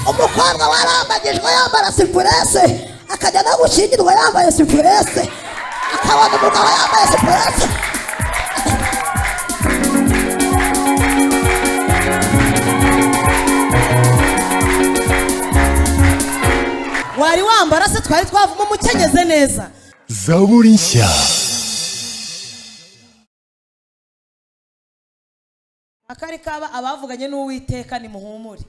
umukobwa warambagijwe yambara sipurese akajya no gushyingirwa yambaye sipurese akabona umugabo yambaye sipurese wari wambara se twari twavamo umukenyeze neza zaburi nshya akari kaba abavuganye n'uwiteka nimuhumure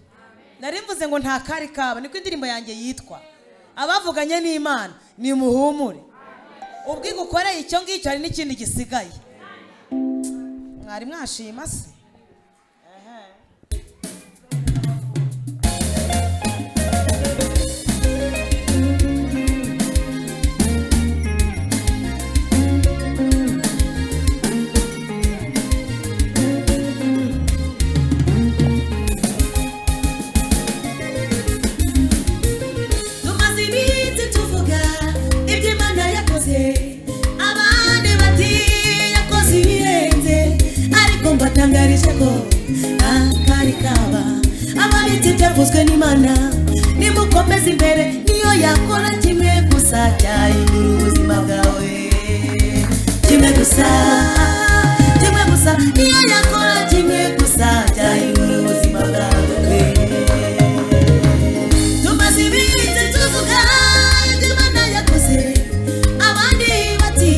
nari mvuze ngo nta kari kaba niko indirimbo yanjye yitwa abavuganye n'imana nimuhumure ubwo igukoreye icyo ngicyo hari n'ikindi gisigaye mwari mwashima se tumaze iminsi tuvuga ibyo imana yakoze abandi bati yakoze ibirenze ariko mbatangarije ko akari kaba ababitse byavuzwe n'imana nimukomeze imbere niyo yakora kimwe gusa cyahindura ubuzima bwawe kimwe gusa kimwe gusa niyo yakora kimwe gusa cyahindura ubuzima bwawe tumaze iminsi tuvuga ibyo imana yakoze abandi bati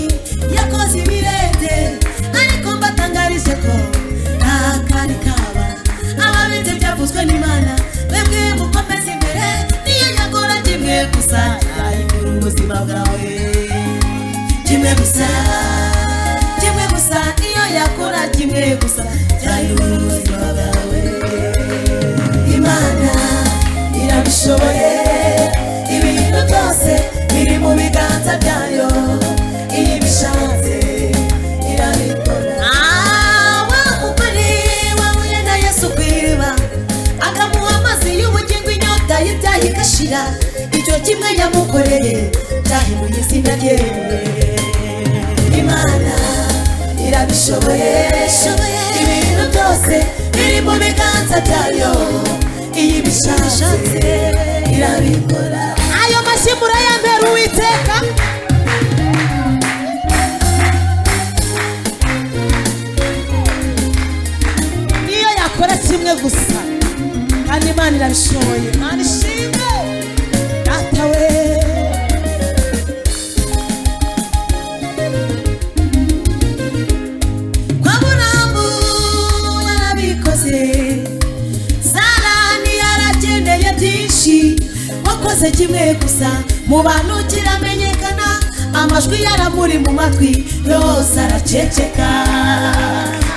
yakoze ibirenge ariko mbatangarije ko nta kari kaba ababitse byavuzwe n'imana mwebwe mukomeze imbere niyo yakora kimwe gusa yahindura ubuzima bwawe kimwe gusa kimwe gusa niyo yakora kimwe gusa cyahindura ubuzima bwawe imana irabishoboye ibintu byose biri mu biganza byayo iyo ibishatse irabikora waba umugore wahuye na yesu ku iriba akamuha amazi y'ubugingo inyota y'ibyaha igashira icyo kimwe yamukoreye cyahinduye izina rye imana irabishoboye ibintu byose biri mu biganza byayo iyo ibishatse irabikora ayo mashyi murayambera uwiteka niyo yakora kimwe gusa kandi imana irabishoboye imana ishimwe datawe kwa buramu yarabikoze sarani yaragendeye byinshi wakoze kimwe gusa mu bantu kiramenyekana amajwi yaramuri mu matwi yose araceceka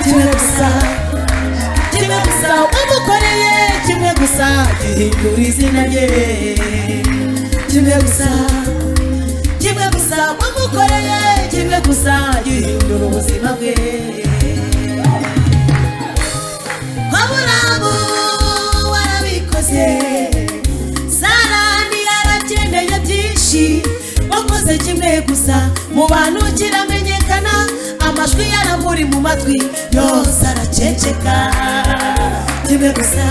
kimwe gusa kimwe gusa umukoreye kimwe gusa gihindura izina rye kimwe gusa kimwe gusa wamukoreye kimwe gusa gihindura ubuzima bwe waburamu warabikoze sarani yarakeneye byinshi wakoze kimwe gusa mu bantu kiramenyekana amajwi yaramuri mu matwi yose araceceka kimwe gusa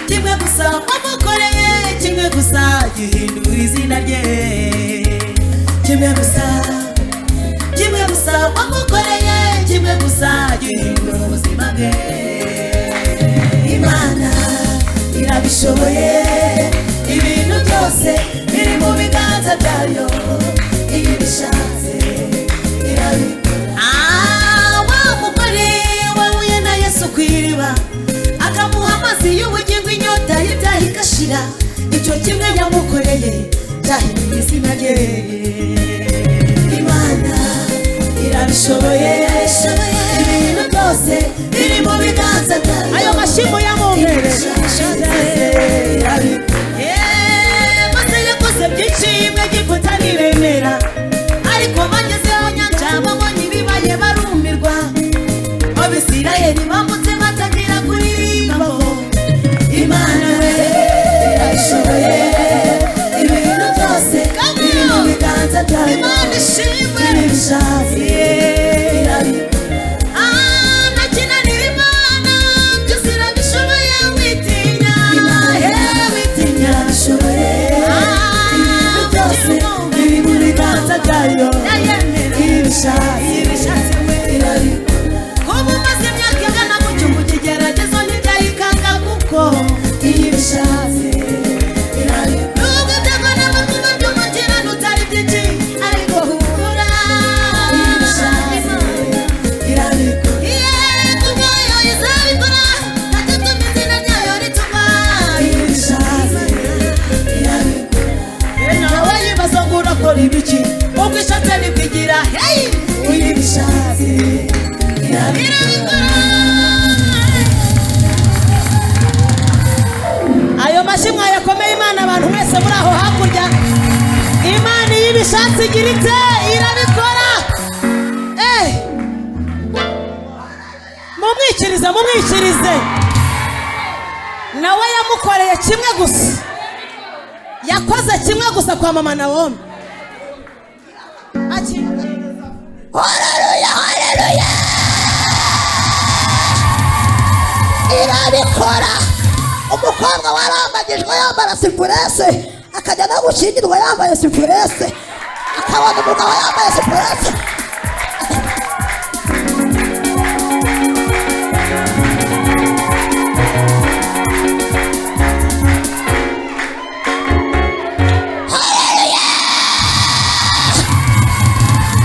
kimwe gusa wamukoreye kimwe gusa gihindura izina rye kimwe gusa kimwe gusa wamukoreye kimwe gusa gihindura ubuzima bwe imana irabishoboye ibintu byose biri mu biganza byayo iyo ibishatse irabikora Ah, wa mugore wahuye na yesu ku iriba akamuha amazi y'ubugingo inyota y'ibyaha igashira icyo kimwe yamukoreye cyahinduye izina rye imana irabishoboye ibintu byose biri mu biganza byayo ayo mashyi muyamumbere maze yakoze byinshi imwe gifuta niremera ariko bagezeho nyanja babonye ibibaye barumirwa abisirayeli bambutse batakira kuri abantu mwese muri aho hakurya imana iyo ibishatse igira ite irabikora eee mumwikirize mumwikirize nawe yamukoreye kimwe gusa yakoze kimwe gusa kwa mama na wome horeruya horeruya irabikora umukobwa warambagijwe yambara sipurese akajya no gushyingirwa yambaye sipurese akabona umugabo yambaye sipurese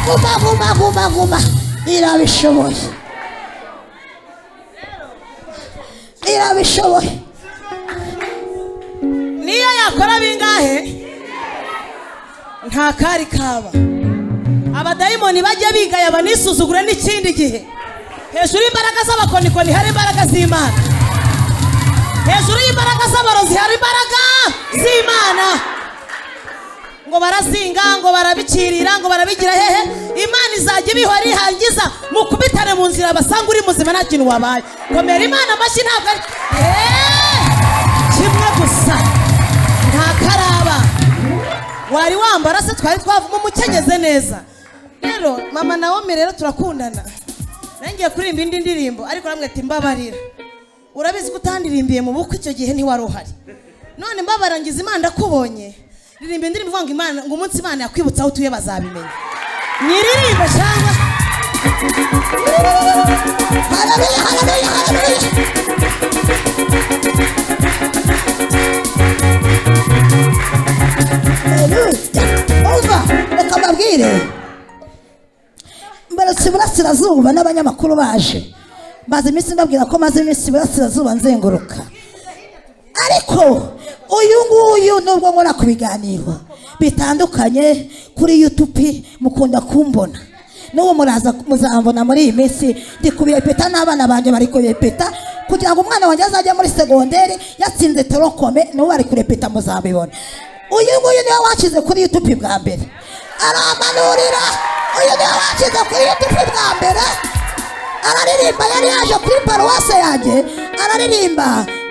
guma guma guma guma irabishoboye irabishoboye niyo yakora bingahe nta kari kaba abadayimoni bajya bigaya banisuzugure n'ikindi gihe hejuru y'imbaraga z'abakonikoni hari imbaraga z'imana hejuru y'imbaraga z'abarozi hari imbaraga z'imana ngo barazinga ngo barabicirira ngo barabigira hehe imana izajya ibihora ihangiza mukubitane mu nzira basanga uri muzima nta kintu wabaye komera imana amashyi ntabwo ari Eeeh! kimwe gusa nta karaba wari wambara se twari twavamo umukenyeze neza rero mama na wome rero turakundana ngiye kuririmba indi ndirimbo ariko namwe ati mbabarira urabizi ko utandirimbiye mu bukwe icyo gihe ntiwari uhari none mbabara ngize imana ndakubonye ririmba indirimbo ivuga ngo imana ngo umunsi imana yakwibutsa aho utuye bazabimenya nyiririmbe cyangwa haleluya haleluya haleluya Haleluya. umva reka mbabwire mbarutse iburasirazuba n'abanyamakuru baje maze iminsi mbabwira ko maze iminsi iburasirazuba nzenguruka ariko uyu nguyu nubwo nkora ku biganiro bitandukanye kuri yutubi mukunda kumbona n'ubu muraza muzambona muri iyi minsi ndi kubiyepeta n'abana banjye bari kubiyepeta kugira ngo umwana wanjye azajye muri segonderi yatsinze torokome n'ubu bari kurepeta muzabibona uyu nguyu niwe washyize kuri yutubi bwa mbere aramanurira uyu niwe washyize kuri yutubi bwa mbere araririmba yari yaje kuri paruwase yanjye araririmba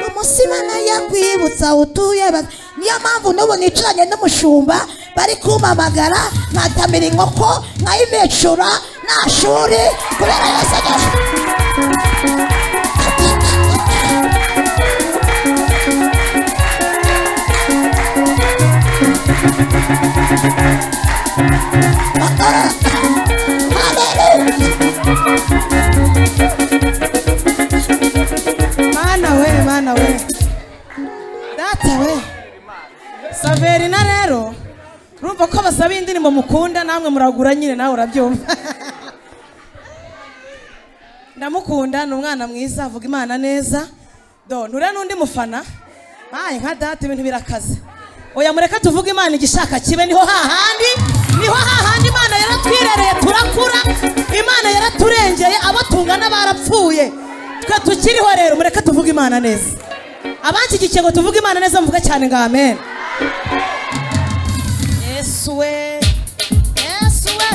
umusimana yakwibutsa aho utuye ba- niyo mpamvu n'ubu nicaranye n'umushumba bari kumpamagara nkatamira inkoko nkayimecura nta shuri kubera yose agera Hallelujah. mana we mana we data we saverina rero urumva ko basaba indirimbo mukunda namwe muragura nyine nawe urabyumva ndamukunda ni umwana mwiza avuga imana neza do nture n'undi mufana ayi nka data ibintu birakaze oya mureke tuvuge imana igishaka kibe niho hahandi niho hahandi imana yaratwirereye turakura imana yaraturengeye abo tungana barapfuye twe tukiriho rero mureke tuvuge imana neza abanshyigikiye ngo tuvuge imana neza muvuge cyane ngo amen yesu we yesu we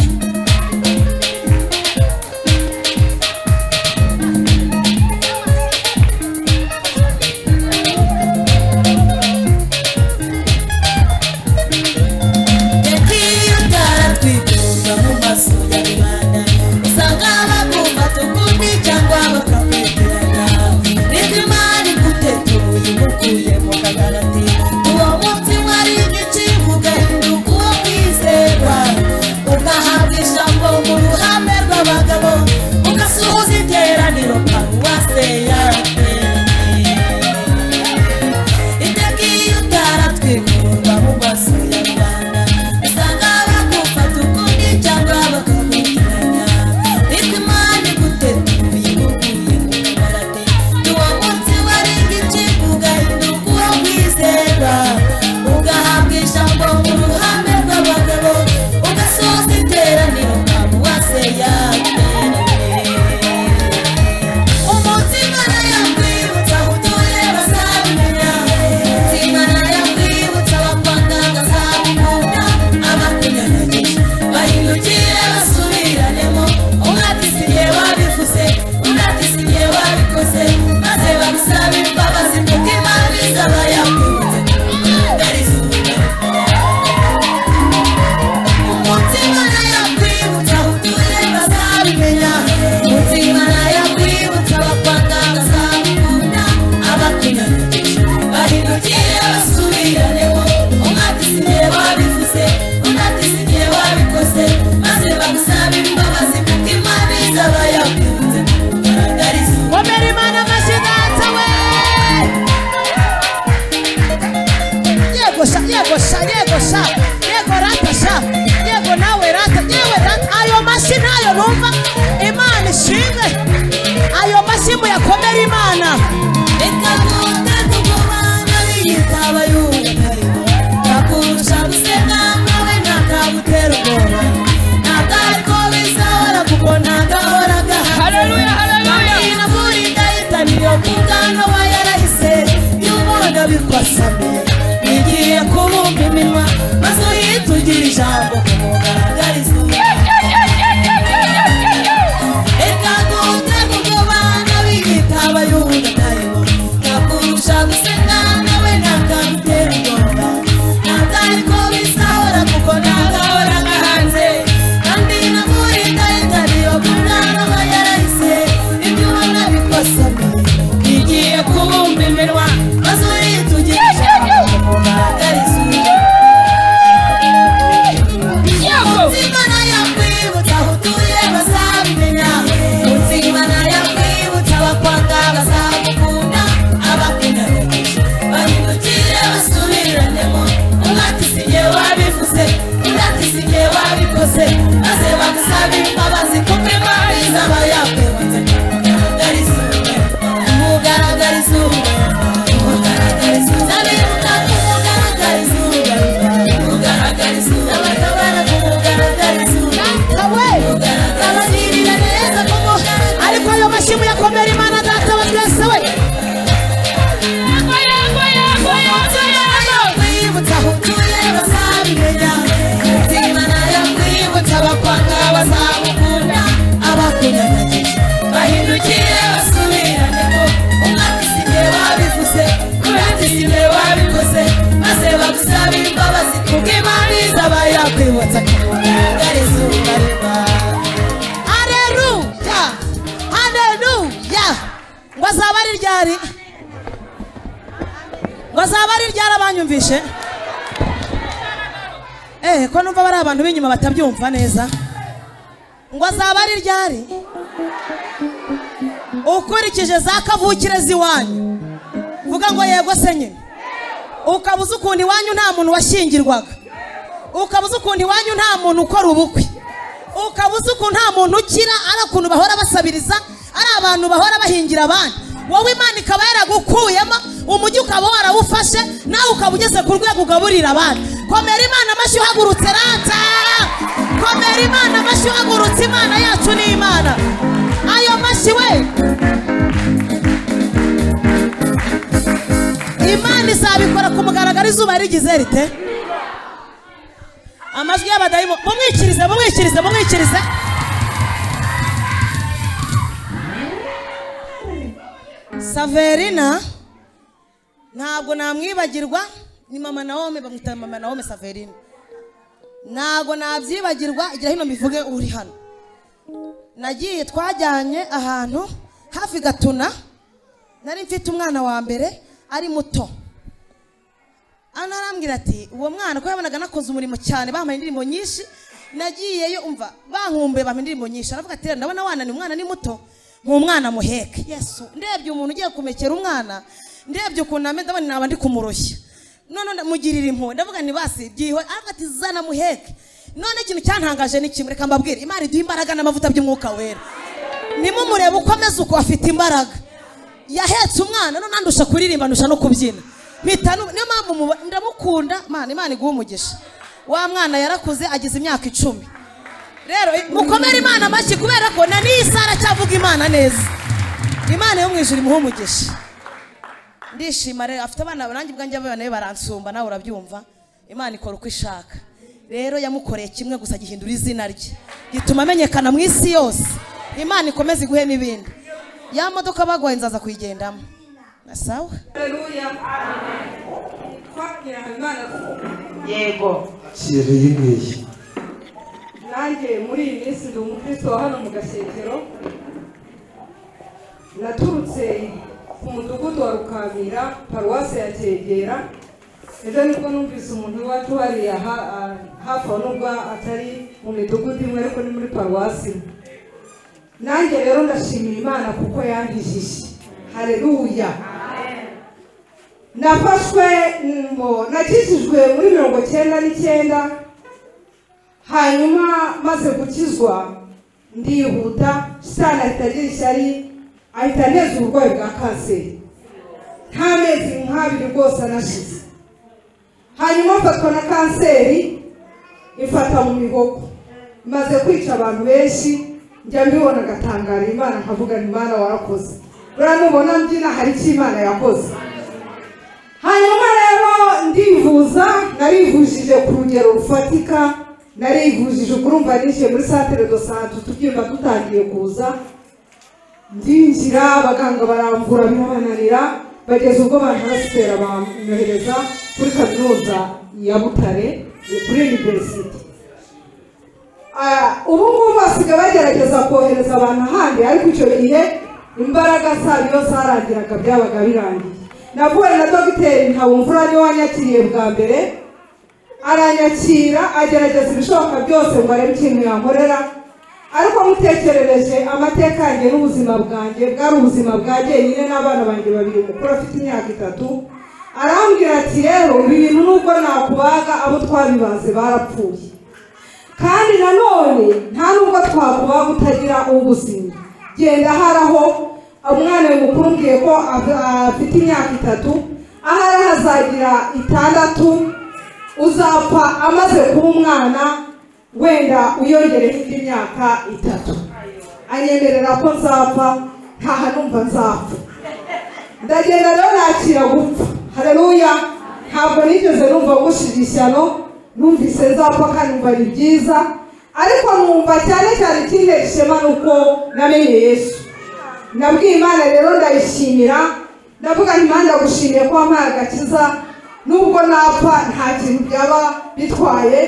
Uwo munsi wari igici mugahinduka uwo mwiza twasabye bigiye kubumba iminwa maze uhitugire ijambo kumugaragariza reka duhute kubyo bana biyita abayuda ntarimo nakurusha guseka nawe nakagutera ubwoba natari ko bisahura kuko nagahora nka hanze kandi nakurinda itariyo kumwana aba yarahise ibyo ubona bikosame bigiye kubumba iminwa maze uhitugire ijambo kumugaragariza Mutsima yakwibutsa aho utuye bazabimenya Mutsima yakwibutsa abakwanga bazagukunda abakunyarukiye bahindukire basubiranemo umwaka isigihe wabivuze imyaka isigihe wabikoze maze bagusabe imbabazi kuko imana izaba yakwibutse umugaragariza umugaragariza umugaragariza umugaragariza umugaragariza umugaragariza abatabara kumugaragariza abazirira neza kuko ariko ayo mashyi muyakomere imana data wa twese we kwibutsa aho utuye bazabimenya umutima nayo kwibutsa abakwanga bazamukunda abakunyagagije bahindukire basubiranemo umwaka isigihe wabivuze umwaka isigihe wabikoze maze bagusabe imbabazi kuko imana izaba yakwibutsa akamugariza ubarima haleluya haleluya ngo azaba ari ryari ngo azaba ari ryarabanyumvishe eh ko numva bari abantu b'inyuma batabyumva neza ngo azaba ari ryari ukurikije za kavukire z'iwanyu vuga ngo yego se nyine ukaba uzi ukuntu iwanyu nta muntu washyingirwaga ukaba uzi ukuntu iwanyu nta muntu ukora ubukwe ukaba uzi ukuntu nta muntu ukira ari ukuntu bahora basabiriza ari abantu bahora bahingira abandi wowe imana ikaba yaragukuyemo umujyi ukaba warawufashe nawe ukaba ugeze ku rwego ugaburira abandi komera imana amashyi uhagurutse rata komera imana amashyi uhagurutse imana yacu ni imana ayo mashyi we imana izabikora ku mugaragaro izuba rigize rite amajwi y'abadayimoni mumwikirize mumwikirize mumwikirize saverina ntabwo namwibagirwa ni mama nawome bamwita mama nawome saverina ntabwo nabyibagirwa igira hino mbivuge uri hano nagiye twajyanye ahantu hafi gatuna nari mfite umwana wa mbere ari muto hano arambwira ati uwo mwana ko yabonaga nakoze umurimo cyane bampaye indirimbo nyinshi nagiyeyo umva bankumbuye bampa indirimbo nyinshi aravuga ati "Rero ndabona wananiwe umwana ni muto nk'umwana muheke yesu ndebye umuntu ugiye kumekera umwana ndebye ukuntu ameze ndabona naba ndi kumuroshya none mugirira impuhwe ndavuga nti basi byiwe aravuga ati zana muheke none ikintu cyantangaje ni kimwe reka mbabwire imana iduha imbaraga n'amavuta by'umwuka wera nimumurebe uko ameze uko afite imbaraga yahetse umwana none andusha kuririmba andusha no kubyina mpita nu- niyo mpamvu muba- ndamukunda mana imana iguhe umugisha wa mwana yarakuze ageze imyaka icumi rero i- mukomere imana amashyi kubera ko na n'iyi sara cyavuga imana neza imana yo mu ijuru imuhe umugisha ndishima rero afite abana nanjye ubwanjye abana be baransumba nawe urabyumva imana ikora uko ishaka rero yamukoreye kimwe gusa gihindura izina rye gituma amenyekana mu isi yose imana ikomeze iguhe n'ibindi ya modoka baguhaye nzaza kuyigendamo na sawa twabwira habimana yego kera yinyweye nanjye muri iyi minsi ndi umukristo wa hano mu gashetero naturutse ku mudugudu wa rukamira paruwasi ya cyegera ejo nibwo numvise umuntu iwacu hariya ha- ah, hafi aho nubwo atari mu midugudu imwe ariko ni muri paruwasi imwe nanjye rero ndashimira imana kuko yankijije hareruya nafashwe ngo nakijijwe muri mirongo cyenda n'icyenda hanyuma maze gukizwa ndihuta shitani ahita agira ishyari ahita aneza uburwayi bwa kanseri nta mezi nk'abiri rwose anashize hanyuma mfatwa na kanseri ifata mu mihogo maze kwica abantu benshi njya mbibona agatangara imana nkavuga ni imana warakoze uriya nubona mbyina hari icyo imana yakoze hanyuma rero ndivuza narivujije ku rugero rufatika narivujije ukurumva nishyuye muri santere do sante tubyumva dutangiye kuza ndinjira abaganga barambura birabananira bageza ubwo banasitera bamwohereza kuri kaminuza ya butare kuri university Ah, ubu ngubu basigaye bagerageza kohereza abantu ahandi ariko icyo gihe imbaraga zabo iyo zarangiraga byabaga birangiye navuye na dogiteri ntabumvura niwe wanyakiriye bwa mbere aranyakira agerageza ibishoboka byose ngo arebe ikintu yankorera ariko mutekerereje amateka yanjye n'ubuzima bwanjye bwari ubuzima bwa jyenyine n'abana banjye babiri umukuru afite imyaka itatu arambwira ati rero ibi bintu nubwo nakubaga abo twabibaze barapfuye kandi nanone nta nubwo twakubaga utagira ubuzima genda haraho umwana we mukuru umbwiye ko af- afite imyaka itatu ahari hazagira itandatu uzapfa amaze kuba umwana wenda uyongereho indi myaka itatu anyemerera ko nzapfa ntaha numva nzapfa ndagenda rero nakira gupfa hareruya ntabwo nigeze numva ngushije ishyano numvise nzapfa kandi numva ari byiza ariko numva cyane cyane ikintera ishema ni uko namenye yesu nabwiye imana rero ndayishimira ndavuga nti imana ndagushimiye ko wampaye agakiza nubwo napfa nta kintu byaba bitwaye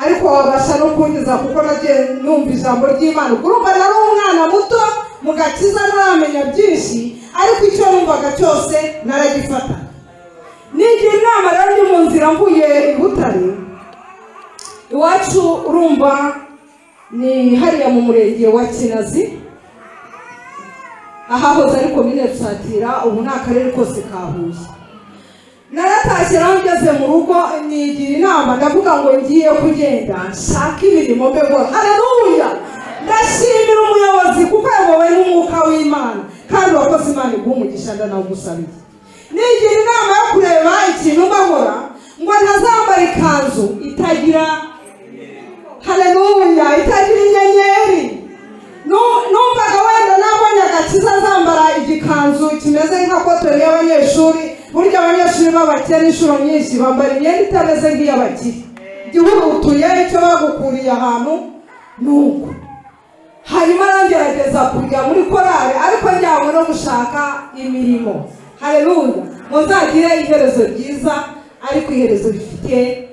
ariko wabasha no kunkiza kuko nagiye numva ijambo ry'imana ubwo urumva nari umwana muto mu gakiza ntaramenya byinshi ariko icyo numvaga cyose naragifataga nigira inama rero ndi mu nzira mvuye i butare iwacu urumva ni hariya mu murenge wa kinazi ahahoze ari komine rusatira ubu ni akarere kose ka huye naratashye rero ngeze mu rugo nigira inama ndavuga ngo ngiye kugenda nshake imirimo mbegora hareruya ndashimira umuyobozi kuko yayobowe n'umwuka w'imana kandi wakoze imana iguha umugisha ndanawugusabiye nigira inama yo kureba ikintu mbahora ngo ntazambara ikanzu itagira hareruya itagira inyenyeri Nu- numvaga wenda nabonye agakiza azambara igikanzu kimeze nka kotori y'abanyeshuri burya abanyeshuri b'abakire inshuro nyinshi bambara imyenda itameze nk'iy'abakire gihurutuye icyo bagukuriye ahantu ni uko hanyuma arangerageza kujya muri korari ariko njyanywe no gushaka imirimo hareruya ngo nzagire iherezo ryiza ariko iherezo rifite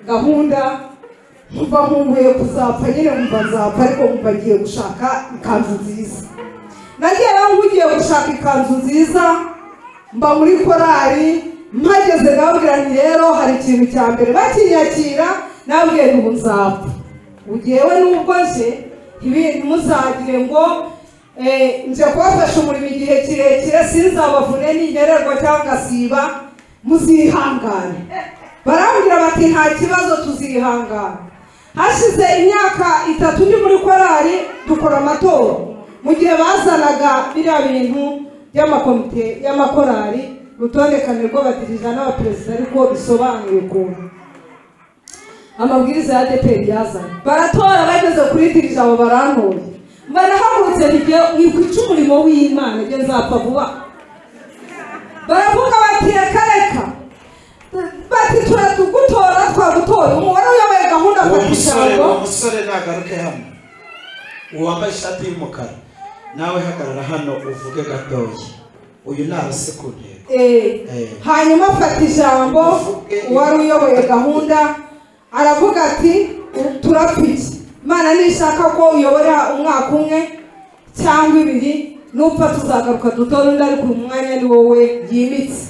gahunda mva nkumbuye kuzapfa nyine mva nzapfa ariko mva ngiye gushaka ikanzu nziza nagiye rero nkugiye gushaka ikanzu nziza mba muri korari mpageze ndababwira nti rero hari ikintu cya mbere bakinyakira nababwiye ngo ubu nzapfa ugewe n'ubwo nje ntibi- ntimuzagire ngo Eh, nje kubafasha umurimo igihe kirekire sinzabavune n'inyererwa cyangwa ngasiba muzihangane barambwira bati nta kibazo tuzihangana hashize imyaka itatu ndi muri korari dukora amatora mu gihe bazanaga biriya bintu by'amakomite y'amakorari rutondekane rw'abadirija n'abaperezida ariko bisobanuye ukuntu amabwiriza ya adeperi yazanye baratora bageze kuri dirija abo barantora barahagurutse nijye nikwica umurimo w'imana njye nzapfa vuba baravuga bati reka reka bati turatugutora twagutora umubare uyoboye gahunda uwo afata musore ijambo uwo musore nagaruke hano uwo wambaye ishati y'umukara nawe hagarara hano uvuge gatoya uyu ni arasekuriye Eh, Eh. hanyuma afata ijambo uwari uyoboye gahunda aravuga ati turapfiki imana nishaka ko uyobora umwaka umwe cyangwa ibiri nupfa tuzagaruka dutora undi ariko uyu mwanya ni wowe yimitse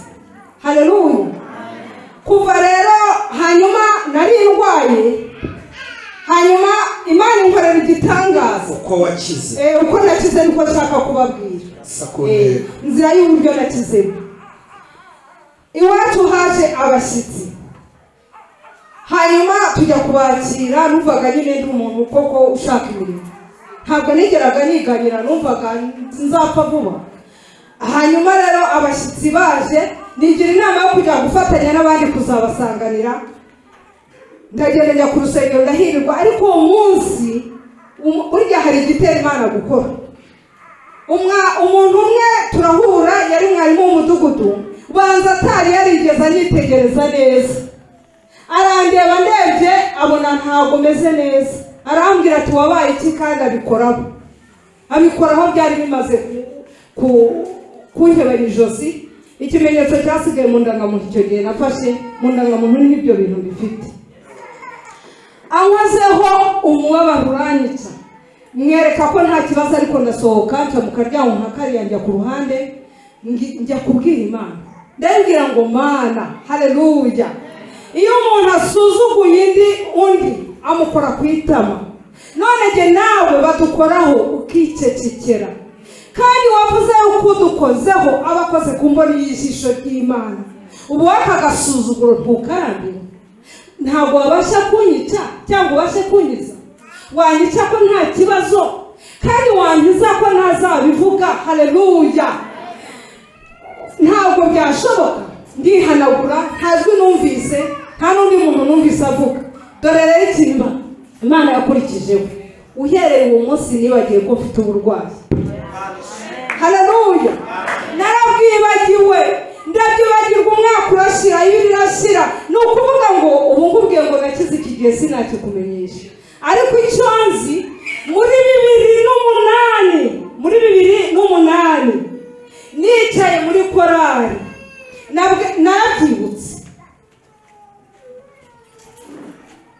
hareruya kuva rero hanyuma nari ndwaye hanyuma imana inkorera igitangaza uko wakize Eh, uko nakize niko nshaka kubabwira Eh, sakuriye inzira y'uburyo nakizemo iwacu haje abashyitsi hanyuma tujya kubakira numvaga nyine ndi umuntu koko ushaka imirimo ntabwo nigeraga niganira numvaga nzapfa vuba hanyuma rero abashyitsi baje nigira inama yo kujya gufatanya n'abandi kuzabasanganira ndagenda njya ku rusengero ndahirwa ariko uwo munsi um- burya hari igitera imana gukora umwa umuntu umwe turahura yari mwarimu w'umudugudu banza atari yarigeze anyitegereza neza arandeba ndebye abona ntabwo meze neza arambwira ati wabaye iki kandi abikoraho abikoraho byari bimaze ku- kunkebera ijosi ikimenyetso cyasigaye mu ndangamuntu icyo gihe nafashe mu ndangamuntu n'ibyo bintu bifite ankozeho umubabaro uranyica mwereka ko nta kibazo ariko ndasohoka nca mu karyango nka kariya njya ku ruhande ngi- njya kubwira imana ndabwira ngo mana hareruya iyo umuntu asuzuguye indi undi amukora ku itama none jye nawe badukoraho ukicecekera kandi wavuze uko udukozeho aba akoze ku mboni y'ijisho ry'imana ubu waka agasuzuguro ntukarambira ntabwo wabasha kunyica cyangwa ubashe kunyiza wanyica ko nta kibazo kandi wanyiza ko ntazabivuga hareruya ntabwo byashoboka ndihanagura ntazwi numvise nta n'undi muntu numvise avuga dore rero ikintu imana yakurikijeho uhereye uwo munsi nibagiwe ko mfite uburwayi haleluya narabwibagiwe ndabyibagirwa umwaka urashira ibiri irashira ni ukuvuga ngo ubu nkubwiye ngo nakize iki gihe sinakikumenyesha ariko icyo nzi muri bibiri n'umunani muri bibiri n'umunani nicaye muri korari nabwe- narabyibutse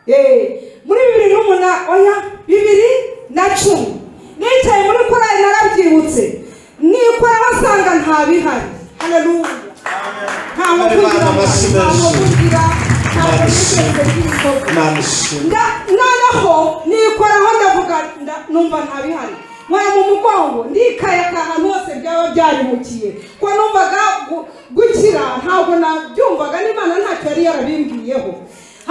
Eh, muri bibiri n'umunani oya bibiri na cumi nicaye muri korari narabyibutse nikora basanga nta bihari haleluya nta mukugira nta mukugira nta mukugira imana ishimwe Nda- noneho nikoraho ndavuga nda- numva nta bihari nkora mu mugongo ndikayaka ahantu hose byaba byarimukiye ko numvaga gu- gukira ntabwo nabyumvaga n'imana ntacyo yari yarabimbwiyeho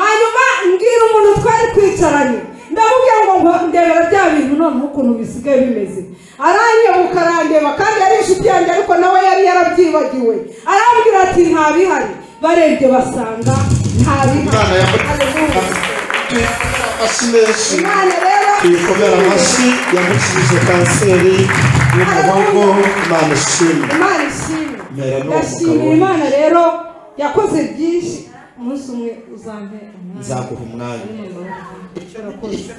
hanyuma mbwira umuntu twari twicaranye ndamubwira ngo ngo ndebera bya bintu noneho ukuntu bisigaye bimeze aranyebuka arandeba kandi yari inshuti yanjye ariko nawe yari yarabyibagiwe arambwira ati nta bihari barebye basanga nta imana bihari Haleluya. yamutuye amashyi menshi Imana rero tuyikomera amashyi yamukijije kanseri y'umuhogo imana ishimwe Imana ishimwe Mera ni ndashimira umugabo. Imana rero yakoze byinshi umunsi umwe uzampe umwanya nzaguha umwanya urakoze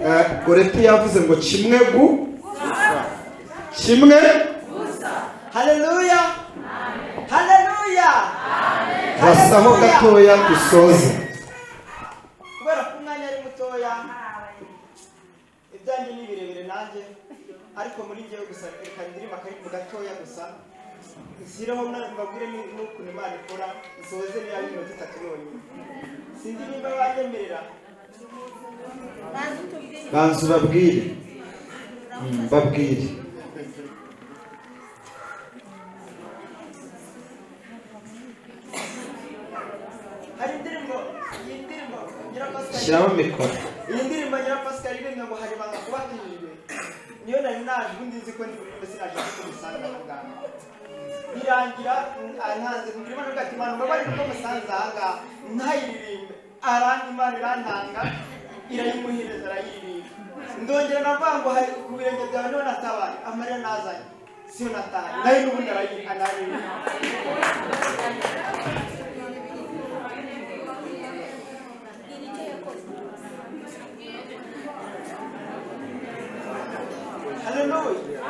Eh, goreti yavuze ngo kimwe gu kimwe haleluya haleluya rasaho gatoya dusoze kubera ko umwanya ari mutoya ibyanjye ni birebire nanjye ariko muri ngewe gusa reka ndirimba akaririmbo gatoya gusa nshyireho na- mbabwire ni- n'ukuntu imana ikora nsoze niba ari iminota itatu yonyine sinzi niba banyemerera banza ubabwire Mm, babwire hari indirimbo iyi ndirimbo nyirapasitari shyiraho mikoro iyi ndirimbo nyira pasika iririmba ngo hari banga kuba kirirwe niyo nari naje ubundi nzi ko ndi bukunde sinaje kuko musanga aha ngaha birangira n- ah, ntanze ndimo ndavuga ati imana mbabare kuko musanze aha ngaha ntayiririmbe aranga imana irantanga irayimuhereza arayiririmba ndongera navuga ngo hari ku birenge byawe niho natabaye amarira nazanye siyo nataye nayo n'ubundi arayi- araririmba haleluya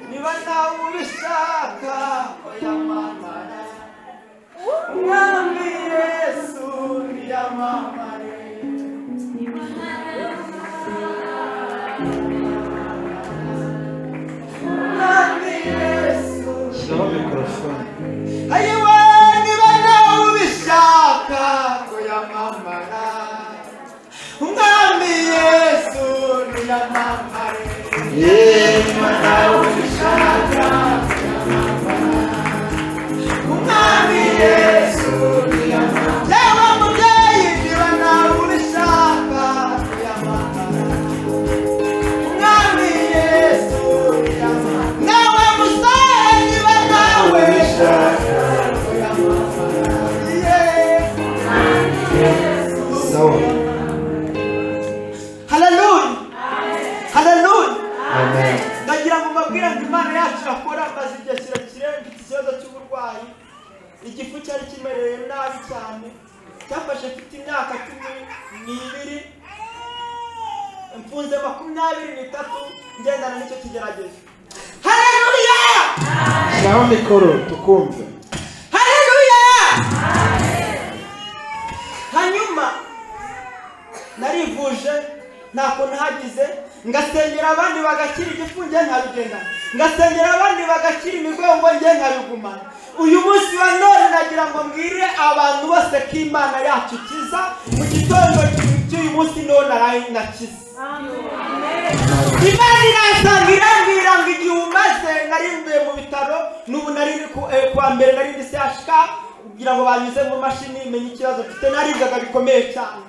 niba nawe ubishaka yamamara umwami yesu yamamare umwami yesu shyiraho mikorofone ayiwe niba nawe ubishaka ko yamamara umwami yesu yamamare yeee umwami yesu yewe mubyeyi niba nawe ubishaka yamagana umwami yesu nawe musore niba nawe ubishaka yamagana nabi cyane cyafashe mfite imyaka cumi n'ibiri mfunze makumyabiri n'itatu ngendana n'icyo kigeragezo haleluya shyiraho mikoro tukumve haleluya hanyuma narivuje ntako ntagize ngasengera abandi bagakira igifu njye nkabigendana ngasengera abandi bagakira imigongo njye nkabigumana uyu munsi wa none nagira ngo mbwire abantu bose ko imana yacu ikiza mu gitondo cy'uyu munsi none arayinakiza imana irasanga irambwira ngo igihe umaze nari mvuye mu bitaro n'ubu nari ndi ku- eh, kuwa mbere nari ndi CHK kugira ngo banyuze mu mashini menye ikibazo mfite naribwaga bikomeye cyane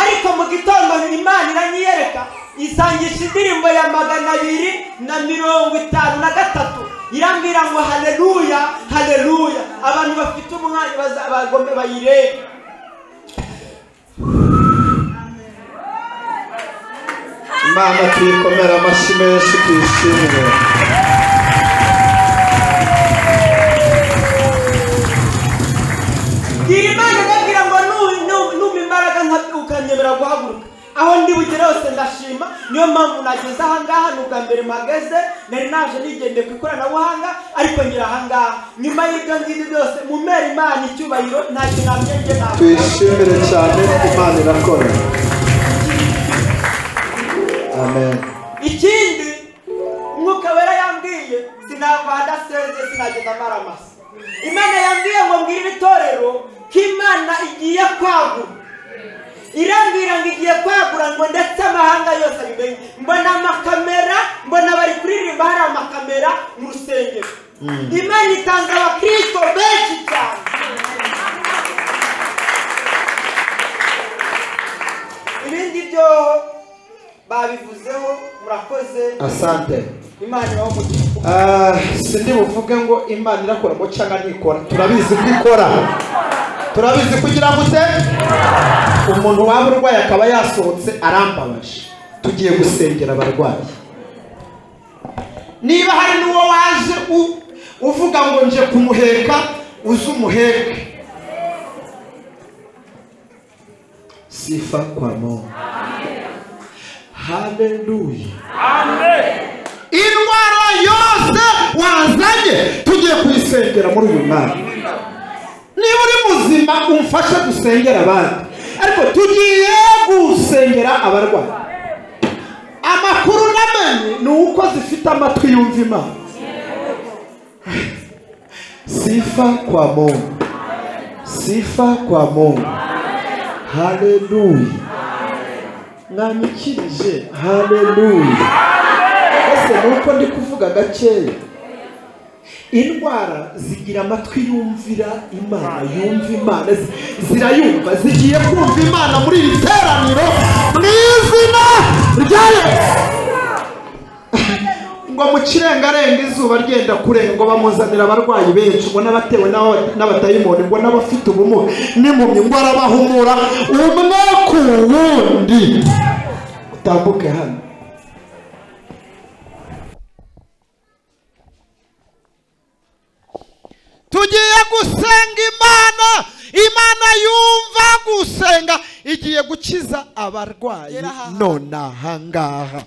ariko mu gitondo imana iranyiyereka isangisha indirimbo ya magana abiri na mirongo itanu na gatatu irambwira ngo haleluya haleluya abantu bafite umwanya baza- bagombe bayirebe imana tuyikomera amashyi menshi tuyishimire gira imana ndabwira ngo nu- nu- numpa imbaraga nka- ukanyemera guhaguruka aho ndi bugere hose ndashima niyo mpamvu nageze ahangaha ni ubwa mbere mpageze nari naje nigendeye ku ikoranabuhanga ariko ngira ahangaha nyuma y'ibyo ngibyo byose mumere imana icyubahiro ntacyo nabyenge navuga tuyishimire cyane imana irakora amen ikindi umwuka wera yambwiye sinava adaseze sinagenda amara amasa imana yambwiye ngo mbwire itorero ko imana igiye kwagura irambwira ngo igiye kwagura ngo ndetse amahanga yose abimenye mbona amakamera mbona bari kuririmba hari amakamera mu rusengero imana itanga abakirisito benshi cyane ibindi byo babivuzeho murakoze asante imana ibaho mu gihugu Ah, sindi buvuge ngo imana irakora ngo cyangwa ntikora turabizi ko ikora turabizi kugira ngo ute umuntu waba urwaye akaba yasohotse arambabaje tugiye gusengera abarwayi niba hari n'uwo waje u- uvuga ngo nje kumuheka uze umuheke sifa kwa mungu haleluya indwara yose wazanye tugiye kuyisengera muri uyu mwaka niba uri muzima umfashe dusengera abandi ariko tugiye gusengera abarwayi amakuru namenye ni uko zifite amatwi yumva imana sifa kwa mungu sifa kwa mungu haleluya mwanyikirije haleluya ese ni uko ndi kuvuga gakeya indwara zigira amatwi yumvira imana yumva imana zi- zirayumva zigiye kumva imana muri iri teraniro mu izina rya yesu ngo mu kirengarenga izuba ryenda kurenga ngo bamuzanira abarwayi benshi ngo n'abatewe n'aba- n'abadayimoni ngo n'abafite ubumuga n'impumyi ngo arabahumura umwe ku wundi utambuke hano tugiye gusenga imana imana yumva gusenga igiye gukiza abarwayi Gera aha. none ahangaha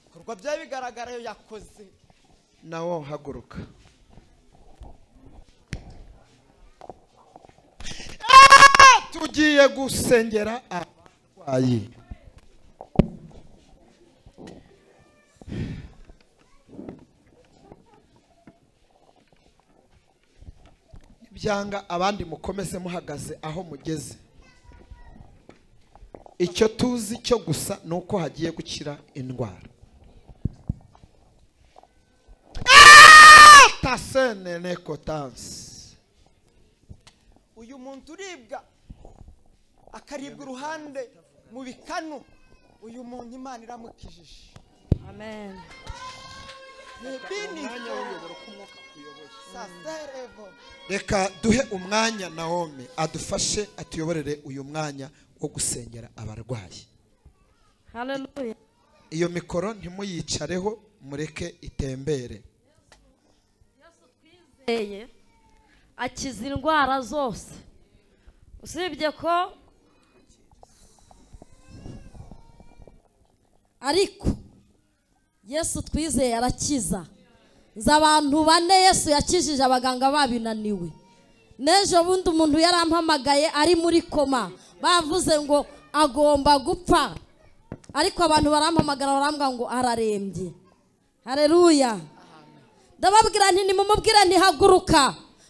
ibikorwa byari bigaragara yo yakoze nawo haguruka Ah! tugiye gusengera abarwayi ibyanga abandi mukomeze muhagaze aho mugeze icyo tuzi cyo gusa ni uko hagiye gukira indwara tasene nekotansi uyu muntu uribwa akaribwa uruhande mu bikanu uyu muntu imana iramukijije bini saserevo reka duhe umwanya nawomi adufashe atuyoborere uyu mwanya wo gusengera abarwayi Hallelujah. iyo mikoro ntimuyicareho mureke itembere Twizeye akiza indwara zose usibye ko ariko yesu twizeye arakiza nzi abantu bane yesu yakijije abaganga babinaniwe n'ejo bundi umuntu yarampamagaye ari muri koma bavuze ngo agomba gupfa ariko abantu barampamagara barambwira ngo ararembye hareruya ndababwira nti nimumubwire ntihaguruka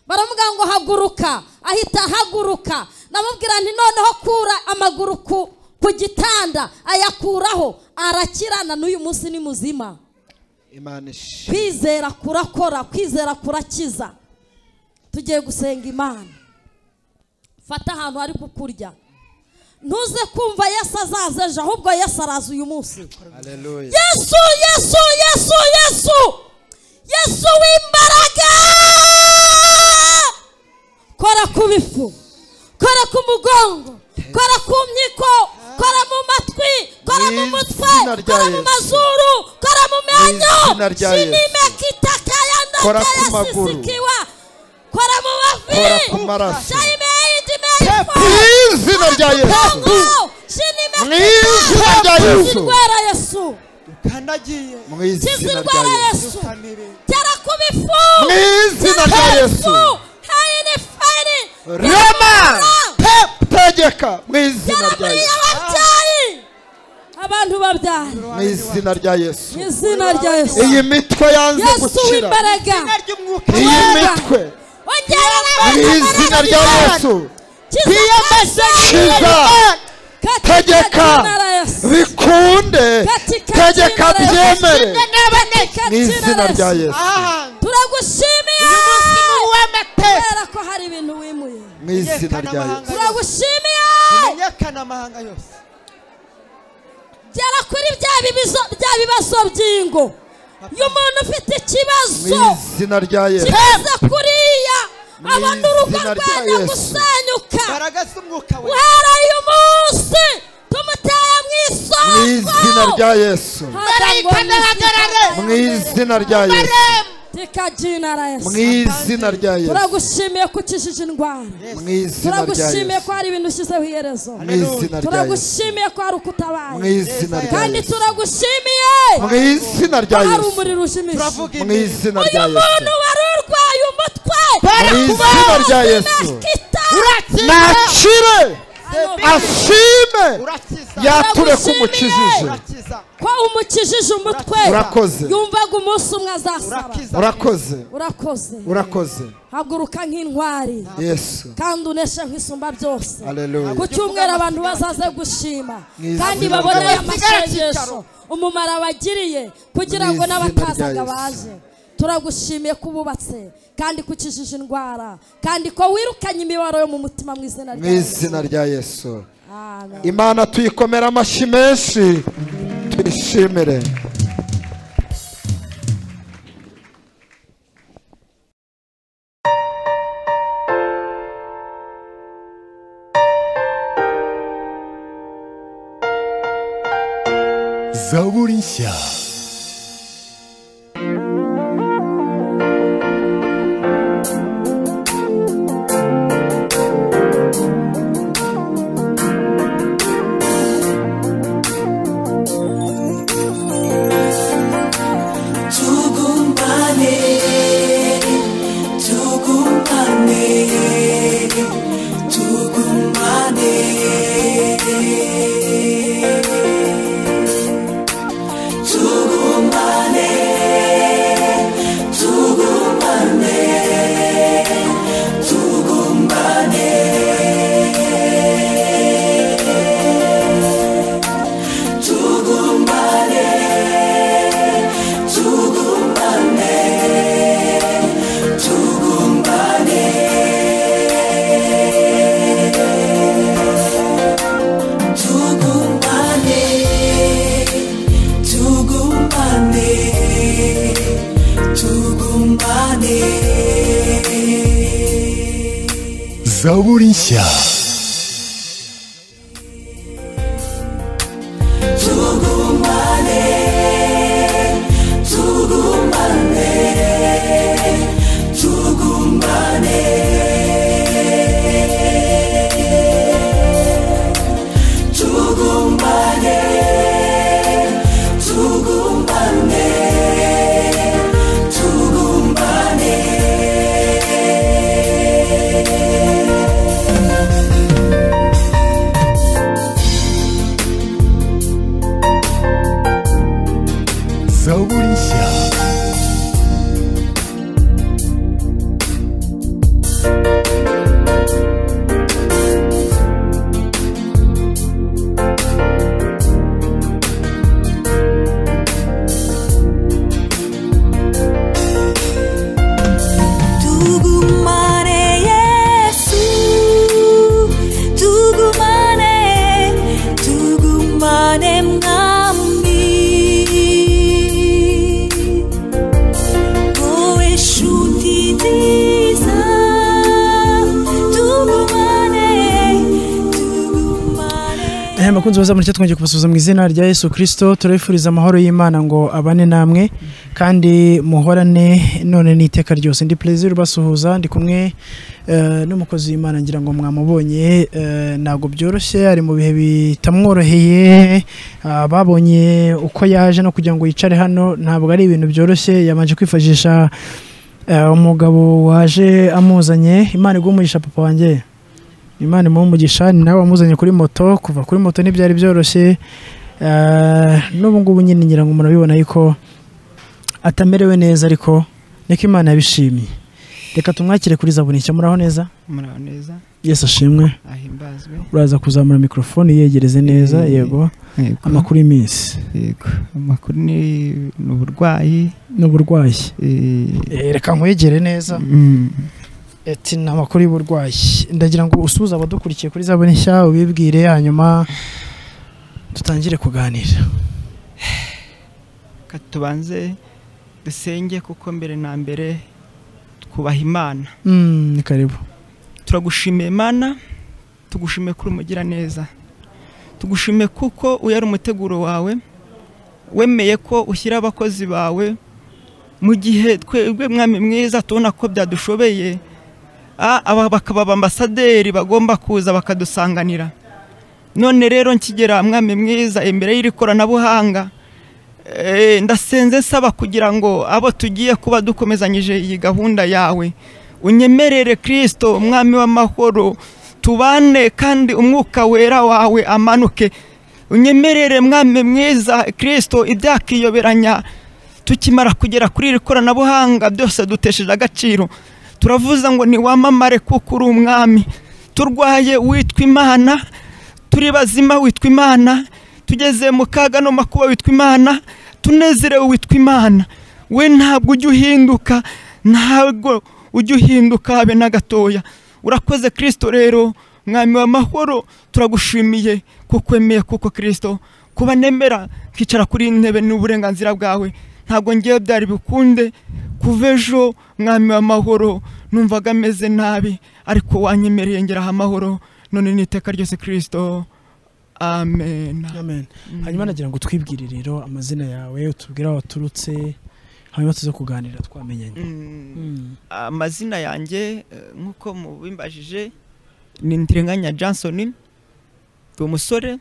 baramubwira ngo haguruka ahita ahaguruka ndamubwira nti noneho kura amaguru ku ku gitanda ayakuraho arakirana n'uyu munsi ni muzima imana ishe kwizera kurakora kwizera kurakiza tugiye gusenga imana fata ahantu hari kukurya ntuze kumva yesu azaza ejo ahubwo yesu araza uyu munsi haleluya yesu yesu yesu yesu yesu w'imbaraga kora ku bifu kora ku mugongo kora ku myiko kora mu matwi kora mu Mu mutwe izina rya kora mu Yesu. mazuru kora mu menyo izina rya Yesu. shinime kitakayanda Kora ku maguru. kayasisikiwa kora mu mavi Kora ku maraso. shayimeyidi mu izina rya yesu shinime mu izina rya yesu indwara yesu ukandagiye mu kiza izina rya indwara yesu yesu kamere tera ku bifu mu izina rya yesu hayini fayini rema Te- tegeka mu izina rya muri yesu ababyeyi abantu babyaye mu izina rya yesu mu izina rya yesu iyi mitwe yanze yesu gukira w'imbaraga ry'umwuka iyi mitwe ongerera mu abantu izina imbaraga rya yesu kiza kiza tegeka bikunde Katika tegeka jina la Yesu. byemere mu izina n'izina rya yesu turagushimiye kubera ko hari ibintu wimuye mu izina rya yesu turagushimiye menyekana amahanga yose gera kuri bya bibizo- bya bibazo by'ingo iyo umuntu ufite mu ikibazo izina rya yesu kibaza kuriya Mu abona urugo izina rya rwajya Yesu. gusenyuka garagaza umwuka we guhera uyu munsi tumuteye mu mu izina isoko rya yesu mu izina rya yesu tikajina la mu yesu izina rya yesu turagushimiye ko ukijije indwara mu izina rya turagushimiye yesu ko hari ibintu ushyizeho iherezo mu izina rya yesu turagushimiye ko hari mu ukutabaye izina rya kandi yesu turagushimiye mu izina ko rya hari yesu umuriro ushimishije turavuga mu imbere izina rya uyu muntu yesu wari urwaye umutwe Mu izina rya Yesu. Nakita. nakire ashime urakiza yature ko umukijije urakiza ko umukijije umutwe Urakoze. yumvaga umunsi umwe azasaba urakiza urakoze urakoze urakoze haguruka nk'intwari yesu kandi uneshe nk'isumba byose Haleluya. ku cyumweru abantu bazaze gushima Mwiza. kandi babone aya masengesho umumaro abagiriye kugira ngo Mwiza n'abatazaga rya Yesu. baje turagushimiye ko ububatse kandi ko ukijije indwara kandi ko wirukanye imibabaro yo mu mutima mu izina mu rya Yesu. izina rya yesu Amen. imana tuyikomera amashyi menshi tuyishimire zaburi nshya tugumbane tugumbane tugumbane tugumbane tugumbane tugumbane tugumbane tugumbane tugumbane tugumbane tugumbane tugumbane zaburi nshya Tugumbane, tugumbane, tugumbane. Eh, bakunzi baza muri cyo twongeye kubasuhuza mu izina rya Yesu Kristo turabifuriza amahoro y'Imana ngo abane namwe kandi muhorane none n'iteka ryose ndi plaisir ubasuhuza ndi kumwe eh, n'umukozi w'Imana ngira ngo mwamubonye eh, ntabwo byoroshye ari mu bihe bitamworoheye ah, babonye uko yaje no kugira ngo yicare hano ntabwo ari ibintu byoroshye yamanje kwifashisha eh, umugabo waje amuzanye Imana igumugisha papa wanjye imana imuha umugisha ni nawe wamuzanye kuri moto kuva kuri moto ntibyari byoroshye eh, n'ubu ngubu nyine ngira ngo umuntu abibona yuko atamerewe neza ariko niko imana yabishimiye reka tumwakire kuri zaburi nshya muraho neza muraho neza yesu ashimwe ahimbazwe uraza kuzamura mikorofone yegereze neza Eh, yego yego. amakuru y'iminsi yego amakuru ni ni uburwayi ni uburwayi Eh, reka nkwegere neza ati ni amakuru y'uburwayi ndagira ngo usuhuze abadukurikiye kuri zaburi nshya ubibwire hanyuma dutangire kuganira reka tubanze dusenge kuko mbere na mbere twubaha imana Mm, ni karibu turagushimiye mana tugushimiye kuri umugiraneza tugushimiye kuko uyu ari umuteguro wawe wemeye ko ushyira abakozi bawe mu gihe twebwe mwami mwiza tubona ko byadushobeye Ah, aba bakaba abambasaderi bagomba kuza bakadusanganira none rero nkigera mwami mwiza imbere y'iri koranabuhanga Eh, ndasenze nsaba kugira ngo abo tugiye kuba dukomezanyije iyi gahunda yawe unyemerere kirisito umwami w'amahoro tubane kandi umwuka wera wawe amanuke unyemerere mwami mwiza kirisito ibyakiyoberanya tukimara kugera kuri iri koranabuhanga byose dutesheje agaciro turavuza ngo niwamamare kuko uri umwami turwaye witwa imana turi bazima witwa imana tugeze mu kaga no makuba witwa imana tunezerewe witwa imana we ntabwo ujya uhinduka ntabwo ujya uhinduka habe na gatoya urakoze kirisito rero mwami w'amahoro turagushimiye kuko wemeye kuko kirisito kuba nemera nkicara kuri iyi ntebe ni uburenganzira bwawe ntabwo ngewe byari bukunde kuva ejo mwami w'amahoro numvaga ameze nabi ariko wanyemereye ngeraho amahoro none n'iteka ryose kirisito amen amen hanyuma nagira ngo twibwire rero amazina yawe utubwire aho waturutse hanyuma tuze kuganira twamenyanye amazina yanjye eh, nk'uko mubimbajije ni ndirenganya johnson ni umusore